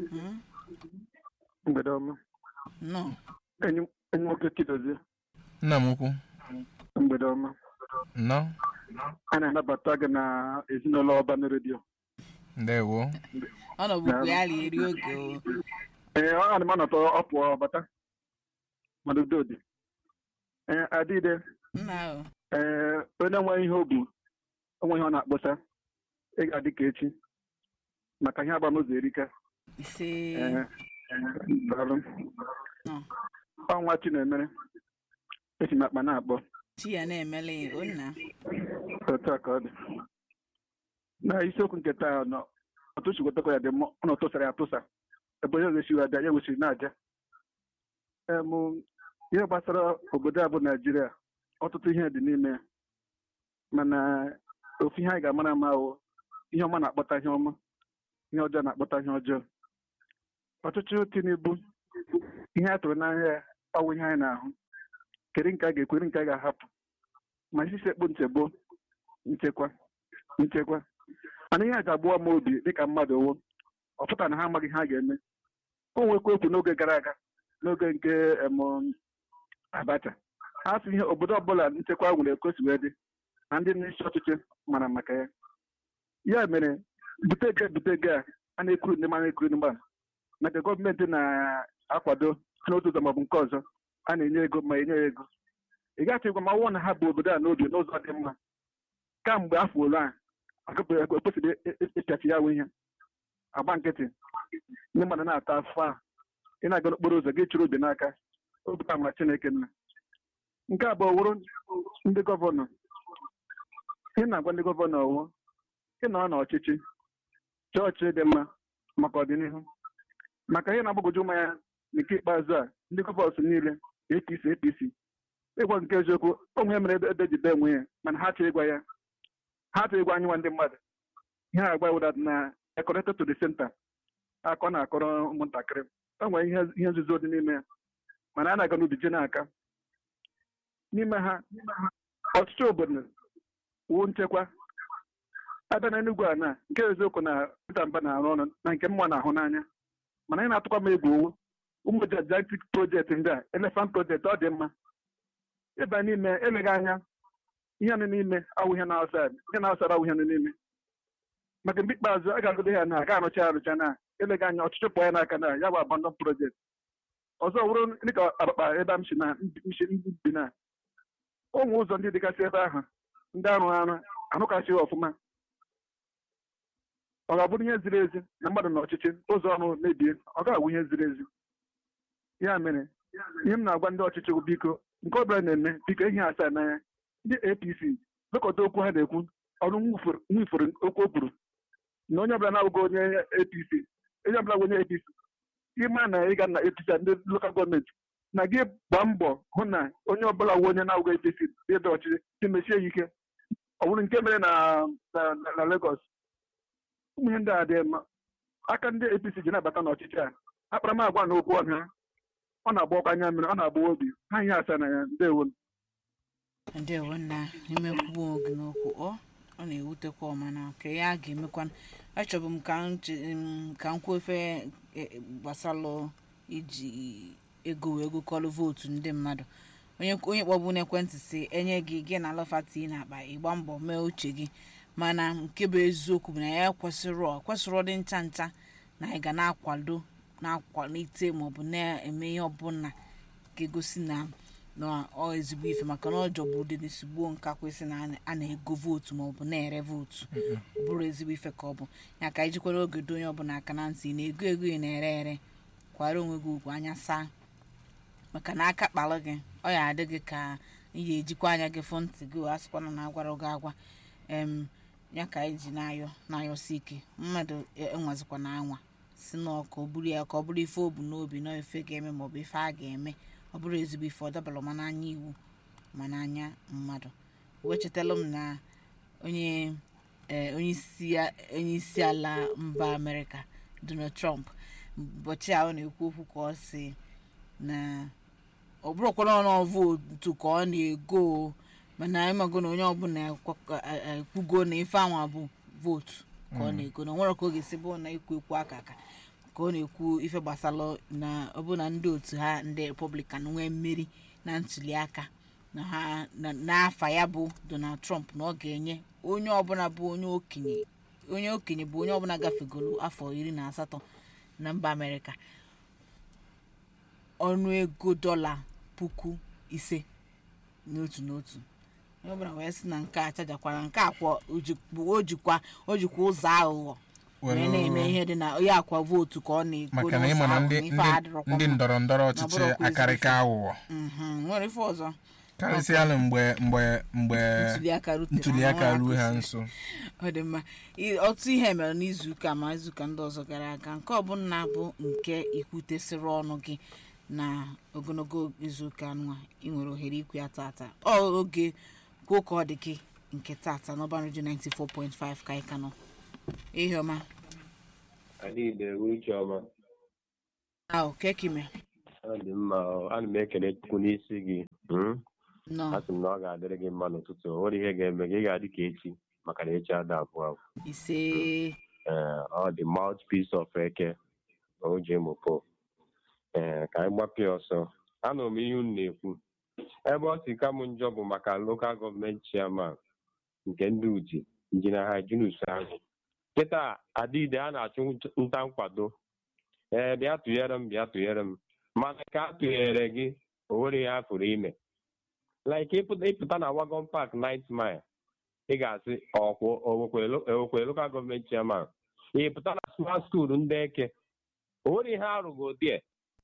Mgbede ọma. nọ Enyi enyi nwoke Chidozie. nna m ukwu Mgbede ọma. nnọọ A na-anabata gị na ezinụlọ ọban redio. ndewo ọ nọbụkwa ya eri oge o. Ee, ọ ana m anọtọ ọ pụọ bata. Mana udo dị. Ee, Adịde. nna o Ee, onye nwe ihe o bu, onwe ihe ọ na-akpọsa. Ị ga-adị ka echi. Maka ihe agbamụzọ erika. ise Ee, daalụ. nọ Ọnwa Chinemere. Esi m akpa na-akpọ. chi ya na-emele ya o nna otu a ka ọ dị na isiokwu nke taa nọ otu chigwetakwa ya dị mma ọ na tụsara ya atụsa ebe onye ga-esi abịa ya wesịrị na-aja em ihe gbasara obodo a bụ naijiria ọtụtụ ihe dị n'ime ya mana ofu ihe anyị ga-amara ama ahụ ihe ọma na-akpọta ihe ọma ihe ọjọọ na-akpọta ihe ọjọọ ọchịchị tinubu ihe a tụrụ n'anya ya ọwụ ihe anyị na-ahụ kedu nke a ga-ekwere nke a ga-ahapụ ma isi sekpu nchegbu nchekwa nchekwa mana ihe a ga-agbụwa m obi dịka mmadụ owo ọ pụtara na ha amaghị ihe ha ga-eme o nwekwa okwu n'oge gara aga n'oge nke em, abacha ha sị ihe obodo ọbụla nchekwa nwere ekosi wee dị na ndị n'isi ọchịchị mara maka ya ya mere bute ego bute ego a a na-ekwuru ndị ma na-ekwuru ndị mba maka gọọmenti na-akwado n'otu ụzọ maọbụ nke ọzọ a na-enye ego ma enye ya ego ị gaghị ịgwa ma ọnwụ na ha bụ obodo a n'obi n'ụzọ dị mma kamgbe afọ ole a ekwesịrị ịpịachi ya nwe ihe agba nkịtị ndị mmadụ na-ata afọ a ị na-aga n'okporo ụzọ gị chụrụ obi n'aka obi ka ma chineke nna nke abụọ wụrụ ndị gọvanọ ị na-agwa ndị gọvanọ ọwụ ị nọ n'ọchịchị chọọchị dị mma maka ọdịnihu maka ihe na-agbagwoju mmanya nke ikpeazụ a ndị gọvanọs niile apc apc ịgwa nke eziokwu onwe mere ebe ebe jide onwe ya mana ha chọrọ ịgwa ya ha chọrọ ịgwa anyị nwa ndị mmadụ ihe a agba wụdat na connected to the center akọ na-akọrọ ụmụntakịrị o nwere ihe ihe nzuzo dị n'ime ya mana a na-aga n'ubi je n'aka n'ime ha ọchịchị obodo wuo nchekwa abịa na Enugu a na nke eziokwu na Peter Mba na-arụ ọrụ na nke mma na-ahụ n'anya mana anyị na-atụkwa m egwu owo ụmụ gigantic project ndị a elephant project ọ dị mma ịba n'ime eleghị anya ihe nọ n'ime awụ ihe na-ausad ihe na-ausad awụ ihe nọ n'ime maka mgbe ikpeazụ a ga-agụdo ya na aga arụcha arụcha na eleghị anya ọchịchị pụọ ya n'aka na ya bụ abandon project ọzọ wụrụ dịka akpakpa ebe m si na msi ndị bi na ụmụ ụzọ ndị dịgasị ebe ahụ ndị arụ arụ arụkasị ọfụma ọ ga-abụrụ ihe ziri ezi na mmadụ na ọchịchị ụzọ ọrụ mebie ọ ga-abụ ihe ziri ezi ya mere ihe m na-agwa ndị ọchịchị bụ biko nke ọbụla na-eme biko ihe asaa n'anya ndị apc lekọta okwu ha na-ekwu ọrụ nwifere okwu o kwuru na onye ọbụla na-abụghị onye apc onye ọbụla bụ onye apc ịma na ịga na apc ndị lokal gọọmenti na gị gbaa mbọ hụ na onye ọbụla wụ onye na-abụghị apc ebe ọchịchị si mesie ya ike ọ bụrụ nke mere na na na Lagos ụmụ ihe ndị a dị mma aka ndị apc ji na-abata n'ọchịchị a akparamagwa na okwu ọha ọ na-agba ọkwa anya mmiri ọ na-agba obi ha ihe asaa na ya ndewo ndewo nna imekwuo oge n'okwu ọ ọ na-ewutekwa ọmana ka ya ga-emekwa achọbụ m ka m che- m- ka m kwuo efe e- gbasalụ iji ego wee gụkọrọ vootu ndị mmadụ onye onye kpọbụ n'ekwentị si enye gị gị na alọfati na-akpa ịgba mbọ mee uche gị mana nke bụ eziokwu bụ na ya kwesịrọ kwesịrọ dị ncha ncha na anyị ga na-akwado na-akwalite maọbụ na-eme ihe ọbụla ga-egosi na na ọ ezigbo ife maka na ọ jọbụ ụdị n'esigbo nka kwesị na a na- a na-ego vootu maọbụ na-ere vootu ọ bụrụ ezigbo ife ka ọ bụ ya ka ijikwara oge do onye ọbụla aka na ntị ị na-ego ego ị na-ere ere kwara onwe gị ugwu anya saa maka na aka kpalụ gị ọ ya adị gị ka ị ga-ejikwa anya gị fụ ntị gị a sịkwana na agwara gị agwa em ya ka anyị ji na-ayọ na-ayọsi ike mmadụ e- enwezikwa na anwa si na ka ọ bụrụ ya ka ọ bụrụ ife o bu n'obi na ife ga-eme maọbụ ife a ga-eme ọ bụrụ ezigbo ife ọ dabara ma n'anya iwu ma n'anya mmadụ wechetala m na onye eh, onye isi ya- onye isi ala mba amerịka donald trump ụbọchị a ọ na-ekwu okwu ka ọ si na ọ bụrụkwara ọnụ vootu ka ọ na-ego o, mana ịmago na onye ọbụla ekwe- e- e- ekwugo na ife anwa bụ vootu ka ọ na-ego na onwere ka ọ ga-esi bụ na ekwu ekwu aka aka ka ọ na-ekwu ife gbasara na ọ bụ na ndị otu ha ndị republican nwee mmeri na ntuli aka na ha na- n'afa ya bụ donald trump na ọ ga-enye onye ọbụla bụ onye okenye onye okenye bụ onye ọbụla gafegoro afọ iri na asatọ na mba amerịka ọnụ ego dọla puku ise n'otu n'otu onye ọbụla wee sị na nke a chajakwara nke akwa o jikwa o jikwa ụzọ aghụghọ wee na-eme ihe dị na onye akwa vootu ka ọ na-ego maka na n'ụzọ ịma na ahụ, ndị na ife ndị- adịrọkwa ndị mma. ndọrọ ndọrọ Na ọchịchị bụrụkwa ezigbo akarịka ife. aghụghọ Mhm, nwere ife ọzọ karịsịalụ mgbe mgbe mgbe ntuliaka rutere ntuliaka ha ruo ha kwesịrị. nso ọ dị mma I- ọtụtụ ihe mere n'izuụka ma izuụka ndị ọzọ gara aga nke ọbụla bụ nke ikwutesịrị ọnụ gị na ogologo izuụka nwa ị nwere ohere ikwu ya tata ọ oge kwuo ka ọ dị gị nke tata n'ọban redio 94.5 ka anyị ka nọ ihe ọma Adịghị uche ọma ahụ kekime ọ dị mma ọ. ana m ekele chukwu n'isi gị Mm? nọ asị m na ọ ga-adịrị gị mma n'ụtụtụ o nwere ihe ga-eme gị ị ga-adị ka echi maka na echi ada abụọ abụọ ise ee ọ dị mouthpiece of eke na oje mopo ee ka anyị gbapịa ọsọ anụrụ m ihe unu na-ekwu ebe ọ si ka m njọ bụ maka lokal gọọmenti chairman nke ndị uji injinia ha junus ahụ kịta adịide a na-achụ nta nkwado ee bịa tụnyere m bịa tụnyere m mana ka a tụnyere gị o nwere ihe a pụrụ ime like ịpụta ịpụta na wagon park night mile ị ga-asị ọkwụ owekwere lokal gọọmenti chairman ị pụta na smart school ndị eke o nwere ihe arụgo die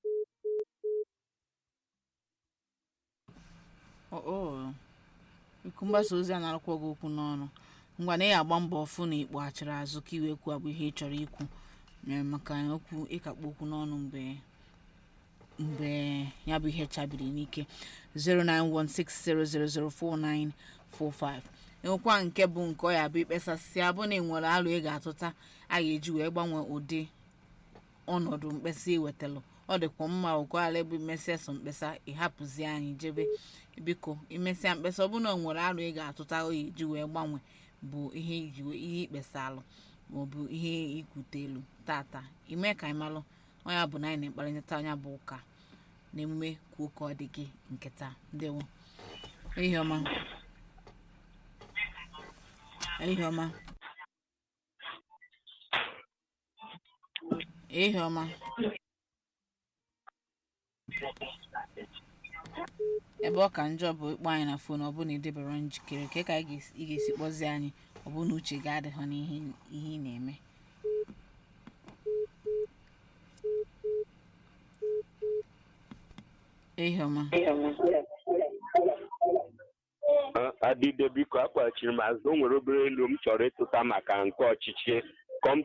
oo iku mgbasa ozi a na-arụkwa gị okwu n'ọnụ ngwa na ị agba mbọ ọfụ na ikpo achịrị azụ ka iwe kwuo bụ ihe ị chọrọ ikwu ee, maka okwu ịkakpo okwu n'ọnụ mgbe mgbe ya bụ ihe chabiri n'ike 09160004945 enwekwa nke bụ nke ọ ya bụ ikpesasị abụ na enwere alụ ị ga-atụta a ga-eji wee gbanwee ụdị ọnọdụ mkpesa iwetalụ ọ dịkwa mma ụkwala ebe imesịa so mkpesa ịhapụzi anyị jebe biko imesịa mkpesa ọ bụrụ na o nwere arụ ị ga-atụta oyi ji wee gbanwe bụ ihe iji wee- ihe ikpesalụ maọbụ ihe ikwutelu tata ime ka anyị malụ onye bụ na anyị na-ekparịta anya bụ ụka na emume kwuo ka ọ dị gị nke taa ndewo ehihie ọma ehihie ọma ehihie ọma ebe ọ ka njọ bụ ịkpọ anyị na fon ọ bụ na idebere njikere ka ka ị ga-esi- ị ga-esi kpọzie anyị ọ bụ na uche ga-adịghọ n'ihe ihe ị na-eme ehihie ọma adịde biko akpọchiri m azụ o nwere obere elu m chọrọ ịtụta maka nke ọchịchị com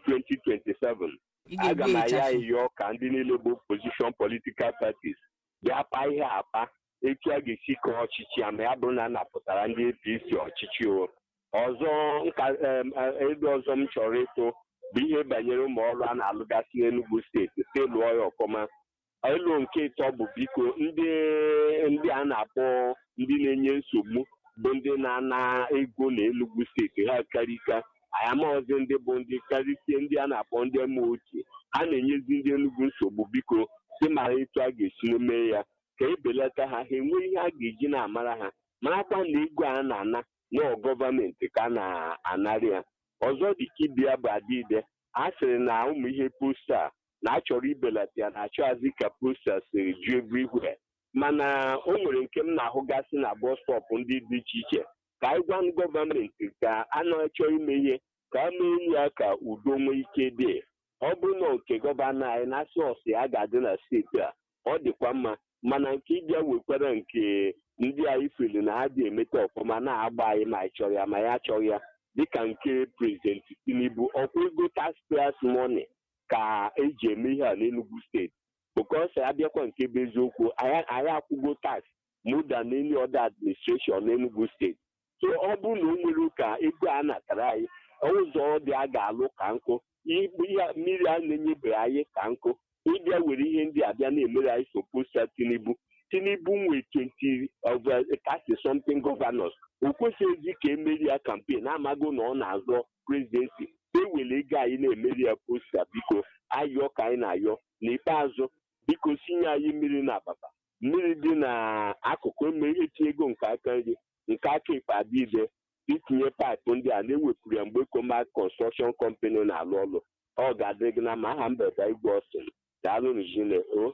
2027 ị aga ga-egbu m aya ịchafụ ịyọ ka ndị niile bụ opposition political parties bịa pa ihe apa etu a ga-esi kọọ ọchịchị ya ma ya bụrụ na a napụtara ndị apc ọchịchị o ọzọ nka em, eh, ebe ọzọ m chọrọ ịtụ bụ ihe banyere ụmụ ọrụ a na-alụgasị n'Enugu steeti si lụọ ya ọfụma elu nke ịtọ bụ biko ndị ndị a na-akpọ ndị na-enye nsogbu bụ ndị na-ana ego na Enugu steeti ha karịka anyị amaghịzi ndị bụ ndị karịsịa ndị a na-akpọ ndị ma ochie ha na-enyezi ndị Enugu nsogbu biko si mara etu a ga-esi mee ya ka ebelata ha ha enwe ihe a ga-eji na-amara ha marakwa na ego a na-ana nọọ gọọmenti ka a na-anarị ya ọzọ dị ka ibia bụ adịide a sịrị na ụmụ ihe posta na achọrọ ibelata ya na-achọghazi ka posta siri ju everywhere mana o nwere nke m na-ahụgasị na bọs stọpụ ndị dị iche iche ka anyị gwa gọọmenti ka a na-achọ ime ihe ka a mee ya ka udo nwee ike dị ọ bụrụ na nke gọvanọ anyị na-asị ọsị a ga-adị na steeti a ọ dịkwa mma mana nke ịbịa wekwara nke ndị anyị fili na ha dị emeta ọfụma na-agba anyị ma anyị chọrọ ya ma ya achọghị ya dịka nke prezidenti tinubu ọkwa ego taxpayers money ka eji eme ihe a n'enugu steeti bụkọs abịakwa nke bụ eziokwu anyị anyị akwụgo tax more than any other administration n'enugu steeti so ọ bụrụ na o nwere ka ego a natara anyị ụzọ dị a ga-alụ ka nkụ igbu ya mmiri a na-enyebeghị anyị ka nkụ ịbịa were ihe ndị a bịa na-emere anyị soposta tinubu tinubu nwee 20 over 30 something governors o kwesịghịzi ka emeri ya kampen amago na ọ na-azọ prezidensi ewere ego anyị na-emeri ya posta biko ayọ ka anyị na-ayọ n'ikpeazụ biko sinye anyị mmiri na ababa mmiri dị n'akụkụ etinye ego nke aka nri nke aka ekpe adịide itinye paịpụ ndị a na-ewepụrụ ya mgbe koma kọnstrọkshọn kọmpani na-alụ ọrụ ọ ga-adịrị gị na ma aha mbeda igwe ọsịn daalụ n'ijine o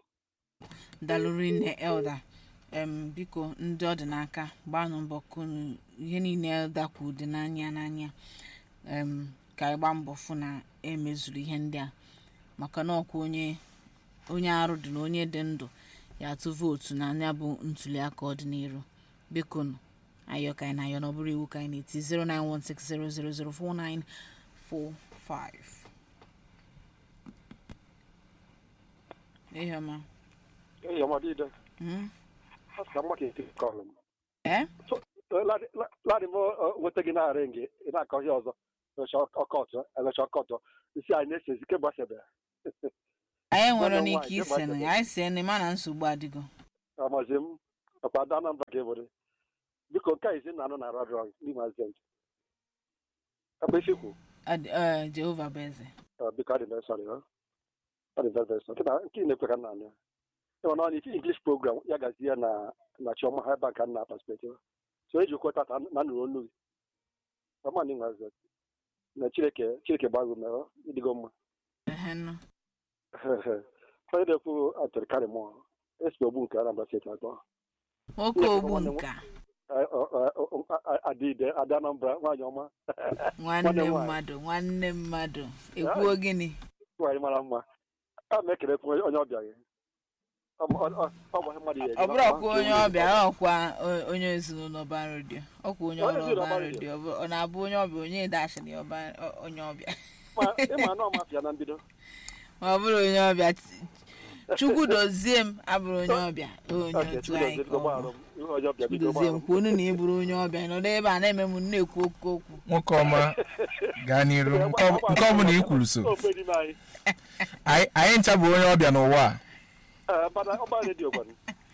dalụri nne elda em biko ndị ọ dị n'aka gbanụ mbọ kunu ihe niile elda kwuru dị n'anya n'anya em ka anyị gbaa mbọ fụ na emezuru ihe ndị a maka na ọkwa onye onye arụ dị na onye dị ndụ ya atụ vootu na anya bụ ntuli aka ọdịnihu biko nụ ayọ ka anyị na-ayọ na ọ bụrụ iwu ka anyị na-eti 09160004945 ihe ọma Hey, Amadida. Mm? Hasa maka eti kọlụ m. Eh? Ladị m nweta gị na-arị gị ị na-akọ ihe ọzọ elecha ọkọtụ elecha ọkọtụ isi anyị na-echezi ke gbasebe anyị nwere Nwanne m n'ike nwaanyị, ise jee na gbaa anyị si na ma na nsogbu adịgo amazi m ọkwa ada anambra ka ebere biko nke a izi na anụ na radio n'ime azent ebe ifikwu Ad- eh, jehova bụ eze biko adị very sorry ọ dị very very sorry Nke na- nke ị na-ekwe ka nna anya ịma na ọ ife english program ya gazi ya na na chioma ha ebe a ka nna perspective so eji okwu tata na nụrụ olu gị ọma na ịnwe azent na chineke chineke gbago mere ịdịgo mma Ehe, nụ. onye na-ekwu atụrụ karị mụọ esi ogbu nke anambra steeti atọ nwoke ogbu nka adịde ada anambra nwaanyị ọma nwanne nwaanyị. mmadụ nwanne mmadụ ekwuo gịnị nwaanyị mara mma a ma ekelekwa onye ọbịa gị ọ bụ- ọ- ọ- ọ bụ ihe mmadụ ya ọ bụrụ ọkwa onye ọbịa ọkwa o- onye ezinụlọ ọba redio ọkwa onye Onye ọrụ ezinụlọ ọba ọba redio ọ bụ- ọ na-abụ onye ọbịa onye dashịrị ọba ọ- onye ọbịa ịma na ọmafịa na mbido ma ọ bụrụ onye ọbịa Ch- chukwu dozie m abụrụ onye ọbịa onye Ok, otu Chukwu anyị dozie, ka biko ọ bụ gbagharụ m. Ihe onye ọbịa biko dozie m gbagharụ m. kwuo unu na ị bụrụ onye ọbịa nọdụ ebe a na-eme m na-ekwu oke okwu nwoke ọma gaa n'iru nke ọ- nke ọbụla i kwuru so Ofe n'ime anyị. anyị anyị ncha bụ onye ọbịa n'ụwa a Ee, ọba- ọba redio gwanụ.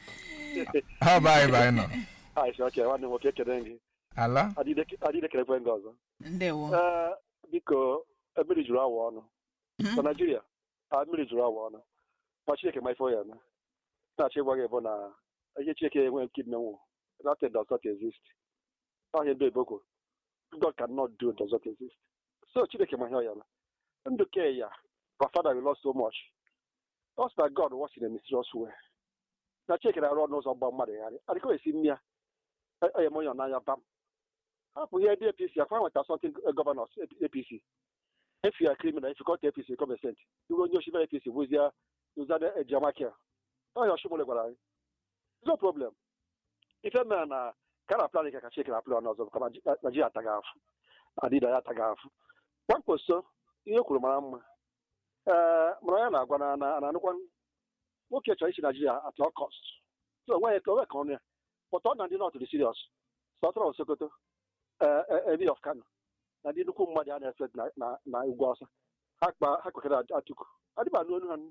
ha ọba anyị bụ anyị nọ Anyị sị, ok, nwanne m nwoke ekele gị ala adịde adịde kelekwe gị ọzọ ndewo Ee, biko mmiri juru awa ọnụ na naijiria a mmiri juru awa ọnụ ma chineke ma ife ọ ya eme na-achọ ịgwa gị bụ na ihe chineke enwe nke imenwu nothing does not exist ọhịa ndị eboko god cannot do does not exist so chineke ma ihe ọ ya eme ndụ ke ya our father we lost so much us that god works in a mysterious way na chineke na-arụ ọnụ ụzọ gba mmadụ gharị adịka esi mmịa onye m onye n'anya bam hapụ ihe ndị apc akwa nweta something governors apc if you are criminal if you come to apc come sent iwe onye oshi apc bụzie uzana ejamakia ọhịa ọshụmụle gwara anyị no problem ife mere na ka na plan ka chike na plan ọzọ ka naijiria ataghị afụ adịda ya ataghị afụ gwamkposo ihe kwuru mara mma ee mara ya na-agwa na na anụkwa nwoke chọrọ isi naijiria at all cost so onwe ka onwe ka ọnụ ya but ọ na ndị nọt dị serious sọtọrọ sokoto emi of kano na ndị nnukwu mmadụ a na-efe na- na- na ugwu ọsọ ha kpa ha kwekere atuku adịba n'onu ha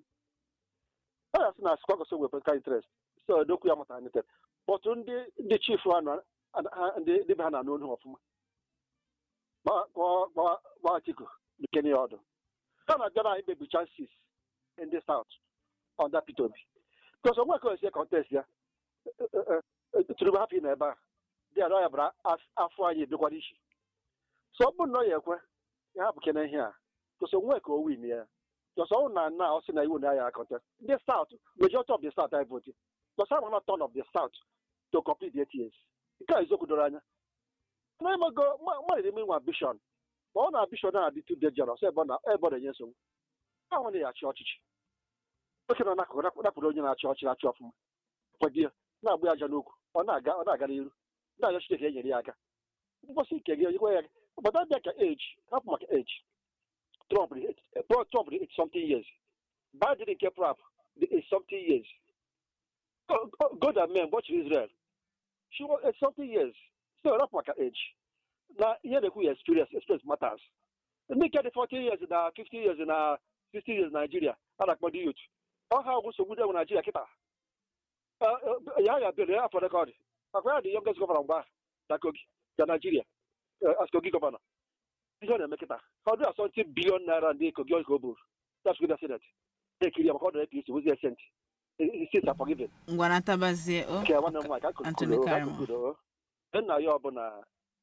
ọ ya sị na sikwagoso wepụ ka interest so dokwu ya mụtara nete bọtụ ndị ndị chief ha nọ ha- ndị ndị be ha na n'onu ha ọfụma Gba- gba- gba- gba atiku nkene ya ọdụ ha na-abịa na imebi chances in the south under peter obi because onwe ka o esi contest ya tụrụ hapụ na ebe a dị arọ ya bara afọ anyị edokwara isi so ọ bụrụ na ọ ya ekwe ya hapụ kene ihe a because onwe ka o win ya because ọ na na ọ sị na iwu na ya contest ndị south majority of the south I vote because I'm not turn of the south to complete the eight years nke a eziokwu doro anya na emego mmadụ eme nwa ambition ma ọ na ambition na-adị too dangerous ebe ọ na ebe ọ na-enye nsogbu ahụ na ya achị ọchịchị oke nọ n'akụkụ napụ- napụrụ onye na-achị ọchị na-achị ọfụma kwado ya na-agba ya aja n'okwu ọ na-aga ọ na-aga n'iru na-arịọ Chineke ya nyere ya aka mgbọsị ike gị onyekwa ya obodo abịa ka age hapụ maka age Trump dị eight- eh, Trump dị eight something years Biden nke prap dị eight something years Go- go- God and men gbọchiri Israel she was eight something years so hapụ maka age na ihe na-ekwu ya experience experience matters ndị nke dị 40 years na 50 years na 60 years na Nigeria a na-akpọ dị youth ọ ha ọgwụ nsogbu dị enwe Nigeria kịta ya ya bịara ya afọ rekọd akwa ya dị youngest gọvanọ mgbe ahụ na kogi na naijiria as kogi gọvanọ ihe ọ na-eme kịta ọ dị asọnti bilion naira ndị kogi ka o buru that's good senate na-ekiri ya maka ọ dọrọ apc wụzi esent state are forgiven ngwa natabazie o nke nwanne m nwaanyị ka Anthony Karamo. kudo nna ya ọbụla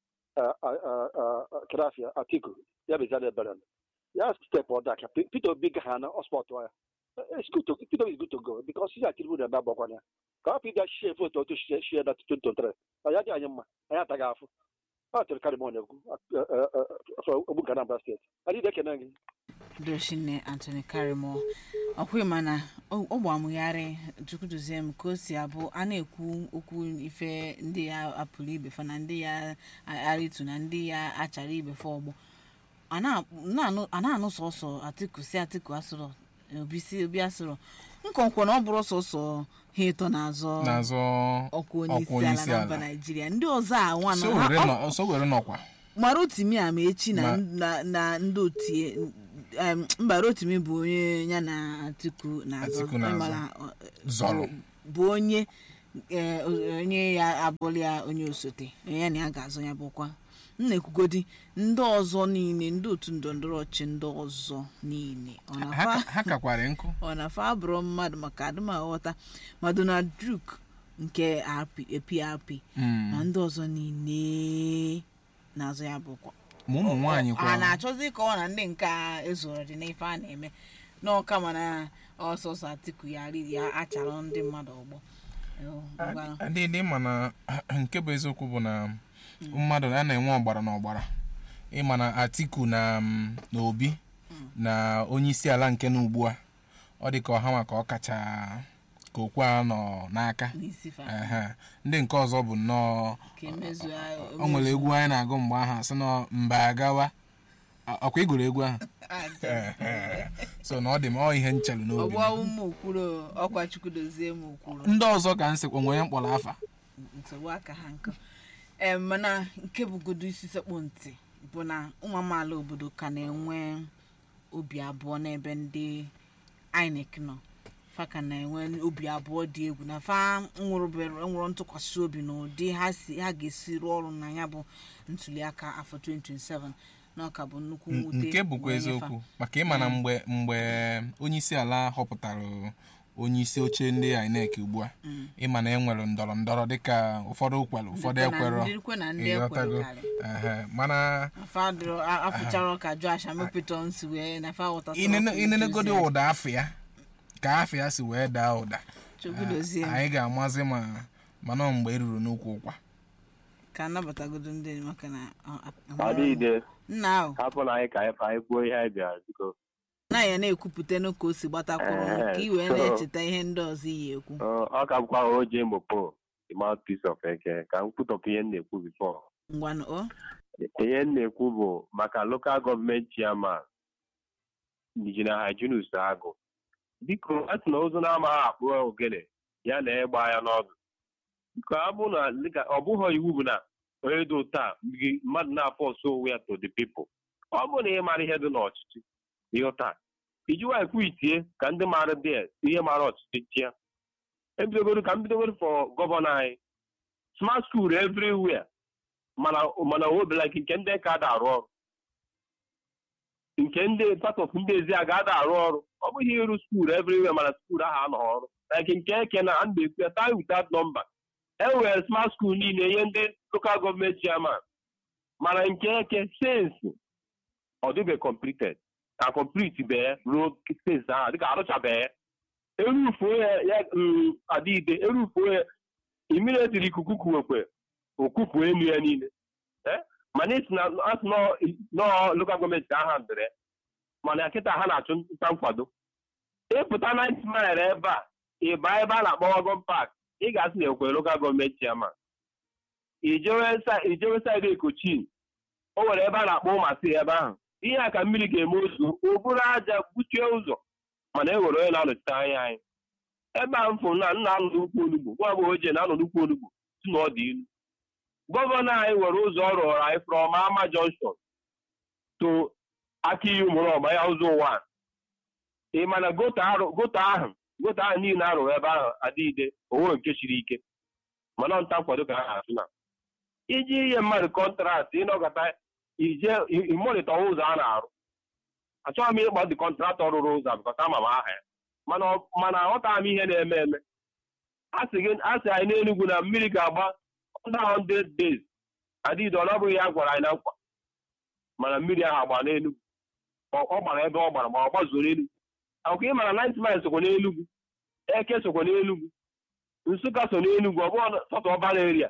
krafia atiku ya bezana ebere ya step ọda ka peter obi ga ha na ọspọt ya it's good to peter obi is good to go because ihe atiribu na-eme agbakwana ya ka hapụ ịga shie votu otu shie shie na 2023 ọ ya dị anyị mma anyị ataghị afụ ọ tụrụ karịmọ na-ekwu ogbu nke anambra steeti adịghị ekene gị doshine antony karimo ọkwa mana ọ gbamụgharị chukwudozie m ka o si abụ a na-ekwu okwu ife ndị ya apụrụ ibefa na ndị ya arịtu na ndị ya achara ibefe ọgbọ a na- a na-anụ sọsọ atiku si atiku asụrọ obi si obi asụrọ nkọnkwo na ọ bụrụ sọsọ ha ịtọ na-azọ n'azụ ọkwa onye isi ọkwa onye ala isi na mba ala naijiria ndị ọzọ a nwa so nọ ha- were ọ- nọ- so were nọkwa mara otimi ama echi na Ma- na na ndị otie em, mba rotimi bụ onye ya na atiku na-azọ Atiku na-azọ. ịmara, ọ, zọrọ bụ onye eh, onye ya abụrụ ya onye osote onye ya na ya ga-azọ ya bụkwa m na-ekwugodi ndị ọzọ niile ndị otu ndọrọndọrọ ọchị ndị ọzọ niile ọ Ha na-afa ka- ha kakwara nkụ ọ na-afa abụrụ mmadụ maka adụmaghọta ma Donald Duke nke RP- PRP Mm. ma ndị ọzọ niile na-azọ ya bụkwa ma ụmụ nwaanyị a kwa na-achọzi ka ọ na ndị nke a ezoro dị n'ife a na-eme n'ọka mana ọsọsọ atiku ya ri ya achara ndị mmadụ ọgbọ Yo, ngwanụ. adịdị ma na nke bụ eziokwu bụ na mmadụ a na-enwe ọgbara na ọgbara ịma na atiku na mm, na obi na onye isi ala nke na ugbu a ọ dị ka ọha maka ọ kacha ka okwu a nọ n'aka n'isi fa Ehe. ndị nke ọzọ bụ nnọọ ka emezu o nwere egwu anyị na-agụ mgbe ahụ asị na mba agawa A- ọkwa igoro egwu ahụ Ehe. so na ọ dị m ọ ihe nchelu n'obi m. ọgbọ ụmụ okwuru ọkwa chukwu dozie m okwuru ndị ọzọ ka m sịkwa nwere mkpọrọ afa nsogbu aka ha nkụ em mana nke bụgodo isi sekpụ ntị bụ na ụmụ amaala obodo ka na-enwe obi abụọ n'ebe ndị INEC nọ fa ka na-enwe obi abụọ dị egwu na fa nwụrụbere nwụrụ ntụkwasị obi na ụdị ha si ha ga-esi rụọ ọrụ na ya bụ ntuliaka afọ 2027 na ọka bụ nnukwu mwute nke bụkwa wee nye fa. eziokwu maka ịma na mgbe mgbe onye isi ala họpụtara onye isi oche ndị INEC ugbu a ịma na enwere ndọrọ ndọrọ dịka ụfọdụ kwere ụfọdụ Ndịkwa na- ekwerọ ndịkwa na ndị ịghọtago ekwerọ Ehe. mana afadụrụ afụchara ka Josh Amopiton si wee na fa ghọtasịrị inene- ọkụ inenegodi ntuziaka. ụda afọ ya ka afọ ya si wee daa ụda Chukwu dozie m. anyị ga-amazi ma mana mgbe eruru n'ukwu ụkwa ka anabatagodo ndị maka na ọ- ọ- adịghịde nna ahụ hapụ na anyị ka anyị ka anyị kwuo ihe anyị bịara biko na ya na-ekwupụta n'ụka o si gbatakwuru m, ka i wee so- na-echeta ihe ndị ọzọ iyi ekwu Ọ ọ ka bụkwa oje mopo the mouthpiece of eke ka m kwutọpụ ihe m na-ekwu before ngwanụ o ihe m na-ekwu bụ maka lokal gọọmenti chairman injinia hajinus agụ biko a sị na ozu na-amaghị akpụ ogene ya na ịgba ya n'ọdụ biko abụ na dịka ọ bụghị iwu bụ na onye dị taa gị- mmadụ na-apọsụ onwe ya to the people ọ bụrụ na ị mara ihe dị n'ọchịchị ịghọta ijiwa ekwu itie ka ndị mara dị ihe mara ọchịchị chịa ebidogoro ka m bidogoro for gọvanọ anyị smart school everywhere mana mana obelaki nke ndị ka ada arụ ọrụ nke ndị part of ndị ezi a ga-ada arụ ọrụ ọ bụghị ịrụ skuul everywhere mana skuul ahụ anọghị ọrụ like nke eke na a na-ekwu ya time without number e nwere smart school niile ihe ndị local gọọmenti chairman mana nke eke sensi ọ dịbe completed ka complete bee ruo sensi ahụ dịka arụchabeghị erufuo ya ya mm, adịide erufuo ya immediately ikuku kuwekwe okupu elu ya niile Eh? mana isi na asị nọọ lokal gọọmenti ka aha ndịrị mana kịta ha na-achụ nta nkwado ịpụta 90 mile ebe a ịba ebe a na-akpọ wagon park ị ga-asị na ekwe lokal gọọmenti chairman ijewe sa- ijewe saịdị ekochin o nwere ebe a na-akpọ ụmasị ebe ahụ ihe a ka mmiri ga-eme ozu o buru aja gbuchie ụzọ mana e nwere onye na-anọchite anya anyị ebe a m fụrụ na nna anọ n'ukwu onugbu nwa agbọghọ ochie na-anọ n'ukwu onugbu si na ọ dị ilu gọvanọ anyị nwere ụzọ ọ rụrụ anyị from ama junction to aka iyi ụmụrọma ya ụzọ ụwa ị mana goto arụ- goto ahụ goto ahụ niile arụrụ ebe ahụ adịide onwere nke siri ike mana nta nkwado ka ha na-atụ na iji inye mmadụ kọntraktị ịnọkọta ije ịmonitọ ụzọ a na-arụ achọghị m ịkpọ dị kọntraktọ rụrụ ụzọ a bịkọta ama m aha ya mana ọ- mana aghọtaghị m ihe na-eme eme a sị gị- a sị anyị n'Enugu na mmiri ga-agba under 100 days adịghị ọ na ọ bụghị ya gwara anyị na nkwa mana mmiri ahụ agba n'Enugu ọ ọ gbara ebe ọ gbara ma ọ gbazuo n'Enugu akwụkwọ ị mara 90 miles sokwa n'Enugu eke sokwa n'Enugu nsụka so n'Enugu ọ bụghị sọtọ ọbara eria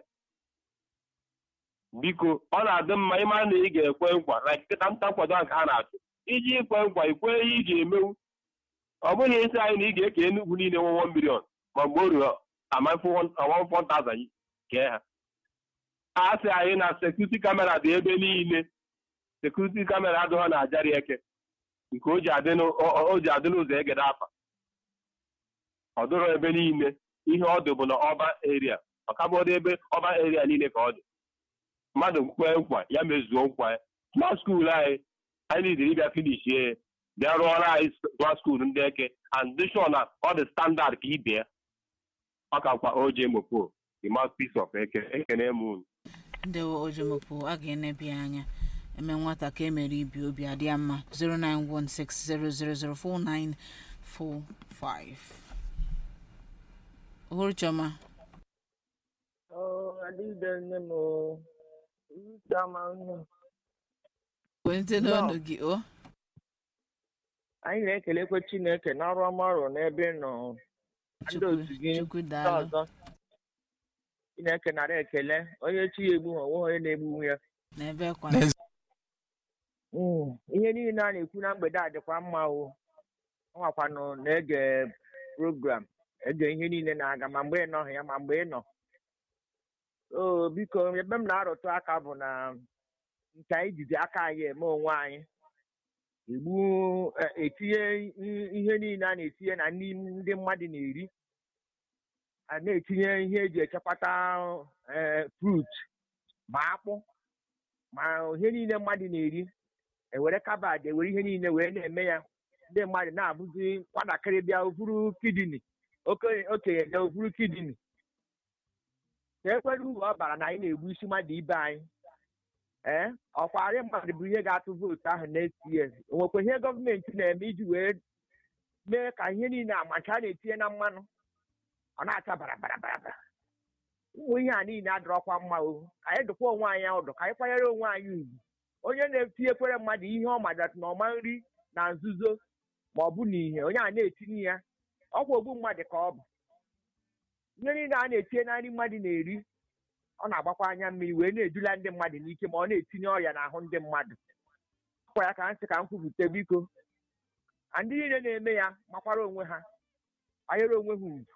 biko ọ na-adị mma ịmara na ị ga-ekwe nkwa na nkịta nta nkwado ahụ ka ha na-achụ iji ikwe nkwa ikwe ihe ị ga-emewu ọ bụghị isi anyị na ị ga-eke Enugu niile nwe 1 million ma mgbe o ruru amafu 1000 kee ha a sị anyị na sekuriti kamera dị ebe niile sekuriti kamera adịghị na ajari eke nke o ji adị n'ụ- o- o ji adị n'ụzọ egede afa ọ dịrọ ebe niile ihe ọ dị bụ na ọba eria ọkabụdị ebe ọba eria niile ka ọ dị mmadụ kwee nkwa ya mezuo nkwa ya smart skuul anyị anyị nidiri ịbịa finishie ya bịa rụọrọ anyị gwa skuul ndị eke and dị sure na ọ dị standard ka ibie ọ kakwa oje mopo the mouthpiece of eke ekene m unu ndị ojomopụ a ga-enebi anya eme nwata ka emere ibi obi adị ya mma 09160004945 ohuru chioma adịghịde nne m o chioma nne m kwente n'ọnụ gị o anyị na-ekelekwe chineke n'ọrụ ọma ọrụ n'ebe ị nọ ndị Chukwu- otu gị Chukwu ndị daalụ. ọzọ chineke nara ekele onye chi ya egbu ha onwe onye na-egbu ya n'ebe kwa Mm, ihe niile a na-ekwu na mgbede a dịkwa mma o ọ nwakwanụ na-ege program ege ihe niile na-aga ma mgbe ị nọghị ya ma mgbe ị nọ o biko ebe m na-arụtụ aka bụ na nke anyị jizi aka anyị eme onwe anyị igbu eh, etinye i- ihe niile a na-etinye na nri ndị mmadụ na-eri a na-etinye ihe eji echekwata eh, fruit ma akpụ ma ihe niile mmadụ na-eri ewere kabad ewere ihe niile wee na-eme ya ndị mmadụ na-abụzi nwatakịrị bịa ovuru kidini okenye okenye bịa ovuru kidini ka ekwere uru ọ bara na anyị na-egbu isi mmadụ ibe anyị ee ọkwarị mmadụ bụ ihe ga-atụ vootu ahụ next year o nwekwa ihe gọọmenti na-eme iji wee mee ka ihe niile amacha a na-etinye na mmanụ ọ na-acha bara bara bara bara ụmụ ihe a niile adịrọkwa mma o ka anyị dụkwa onwe anyị ọdụ ka anyị kwanyere onwe anyị ugwu onye na-etinyekwere mmadụ ihe ọ madat na ọma nri na nzuzo ma ọ bụ n'ihe onye a na-etinye ya ọkwa ogbu mmadụ ka ọ bụ ihe niile a na-etinye na nri mmadụ na-eri ọ na-agbakwa anya mmiri wee na-edula ndị mmadụ n'ike ma ọ na-etinye ọrịa n'ahụ ndị mmadụ akwa ya ka nsị ka m kwupụta biko na ndị niile na-eme ya makwara onwe ha kwanyere onwe ha ugwu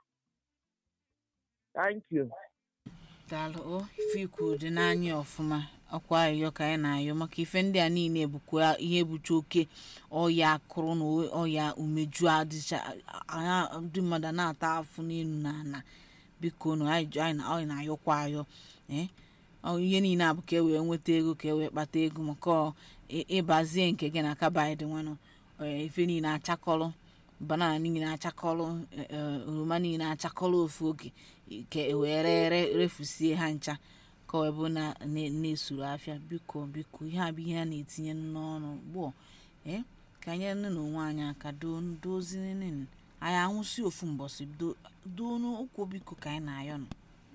thank you daalụ o ife ikwu dị n'anya ọfụma ọkwa ayịyọ ka anyị na-ayọ maka ife ndị a niile bụkwa ihe bucha oke ọya akụrụ na ọya umeju adịcha anya ndị mmadụ a na-ata afụ n'elu na ana biko nụ anyị anyị na- anyị na-ayọkwa ayọ ee ọ ihe niile a bụ ka e wee nweta ego ka e wee kpata ego maka ọ ị- ịbazie nke gị na kaba dị nwanụ ee, ife niile achakọrọ banana niile achakọrọ eh, eh, oroma niile achakọrọ ofu oge ka e wee ree re- refusie ha ncha ka ọ bụ na na- na-esuru afịa biko biko ihe a bụ ihe a na-etinye n'ọnụ gboo ee ka anyị nne na onwe anyị aka dozinene anyị anwụsị ofu mbọsị do- doo n'ụkwụ biko ka anyị na-ayọ nọ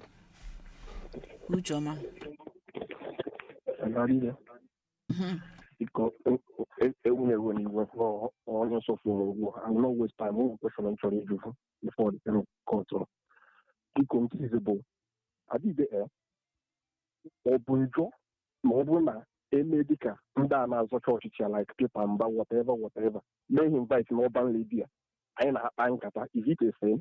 ucheọma Anarịrị. Biko, enweghị n'iwe onye nsọfụrụ ugbu a. I will not waste time. One question m chọrọ ịjụ before the end of court. Biko, nke izi bụ, adịghị e, ọ bụ njọ ma ọ bụrụ na eme dịka ndị a na-azọcha ọchịchị ya like pepa mba whatever whatever mee ha invite n'ọban lady a anyị na-akpa nkata is it a sin?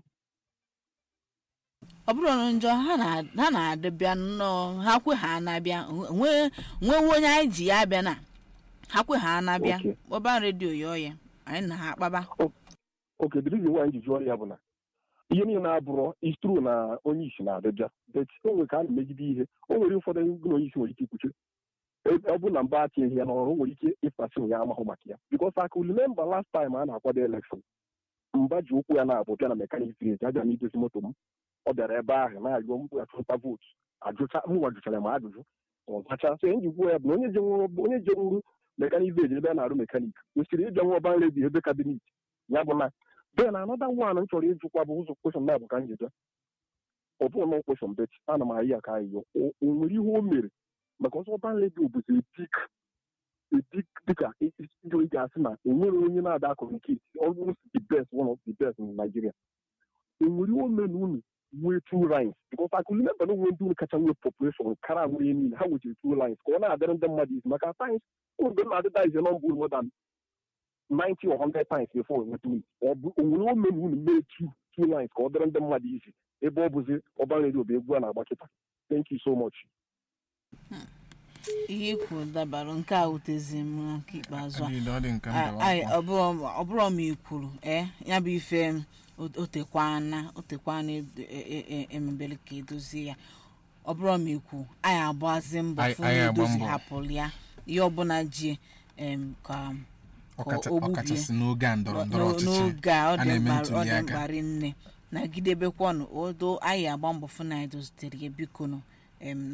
ọ bụrụ na njọ ha na- ha na-adịbịa nnọọ ha kwe ha na-abịa nwee nwewe onye anyị ji ya abịa na ha kwe ha na-abịa Okay. ọba redio yọọ ya anyị na ha akpaba oke the reason why ji jụọ ya bụ na ihe niile abụrụ is true na onye isi na-adịbịa but o nwere ka a na-emegide ihe o nwere ụfọdụ ndị na onye isi nwere ike ikwuche E- ọ bụ na mba atinyeghị ya n'ọrụ o nwere ike ịfasi ya amahụ maka ya because I could remember last time a na-akwado election mba ji ụkwụ ya na-abụ bịa na mekanik village abịa m idozi moto m ọ bịara ebe ahụ na-arịọ m achụta vootu ajụcha mụnwa jụchara m ajụjụ ọzacha so enyi kwuo ya bụ na onye jenwuru onye jenwuru mekanik village ebe a na-arụ mekanik kwesịrị ịbịa nwa ọban ledi ebe kabinet ya bụ na then another one m chọrọ ịjụkwa bụ ụzọ kweshọn na bụ ka m ji bịa ọ bụghị nọ kweshọn bet ana m ayị ya ka ayịyọ o o nwere ihe o mere maka ọsọ ọban redio bụzi dik edik dịka ndị oyi ga-asị na enwere onye na-ada communicate almost the best one of the best in Nigeria o nwere ihe o mere na unu nwee two lines because I could remember na onwe ndị unu kacha nwee population kara nwere niile ha nwechiri two lines ka ọ na-adịrị ndị mmadụ isi maka times mgbe m na-adịda ize nọmba unu more than 90 or 100 times before enweta unu ọ bụ onwere ome na unu mee two two lines ka ọ dịrị ndị mmadụ isi ebe ọ bụzi ọban redio bụ egwu a na-agba kịta thank you so much ihe ikwu dabarụ nke a wutezi m na nke ikpeazụ a Adịghị, ọ dị nke A- mba ai, wakwa. ọ bụrụ ọ bụrụ ma i kwuru ee ya bụ ife m, o- o tekwana o tekwana edo- e- e- e- emebere ka edozie ya ọ bụrụ ma ikwu anyị agbazi mbọ Anyị- fụ anyị na agba edozi mbọ. hapụrụ ya ihe ọbụla ji em, ka ka Ọkacha- o gbubie ọkachasị n'oge a ndọrọ ndọrọ N'o- ọchịchị n'oge a ọ a dị na-eme mkpa ọ ntuli dị aka mkparị nne nagidebekwanụ odo anyị agba mbọ fụ na anyị dozitere ya biko nụ em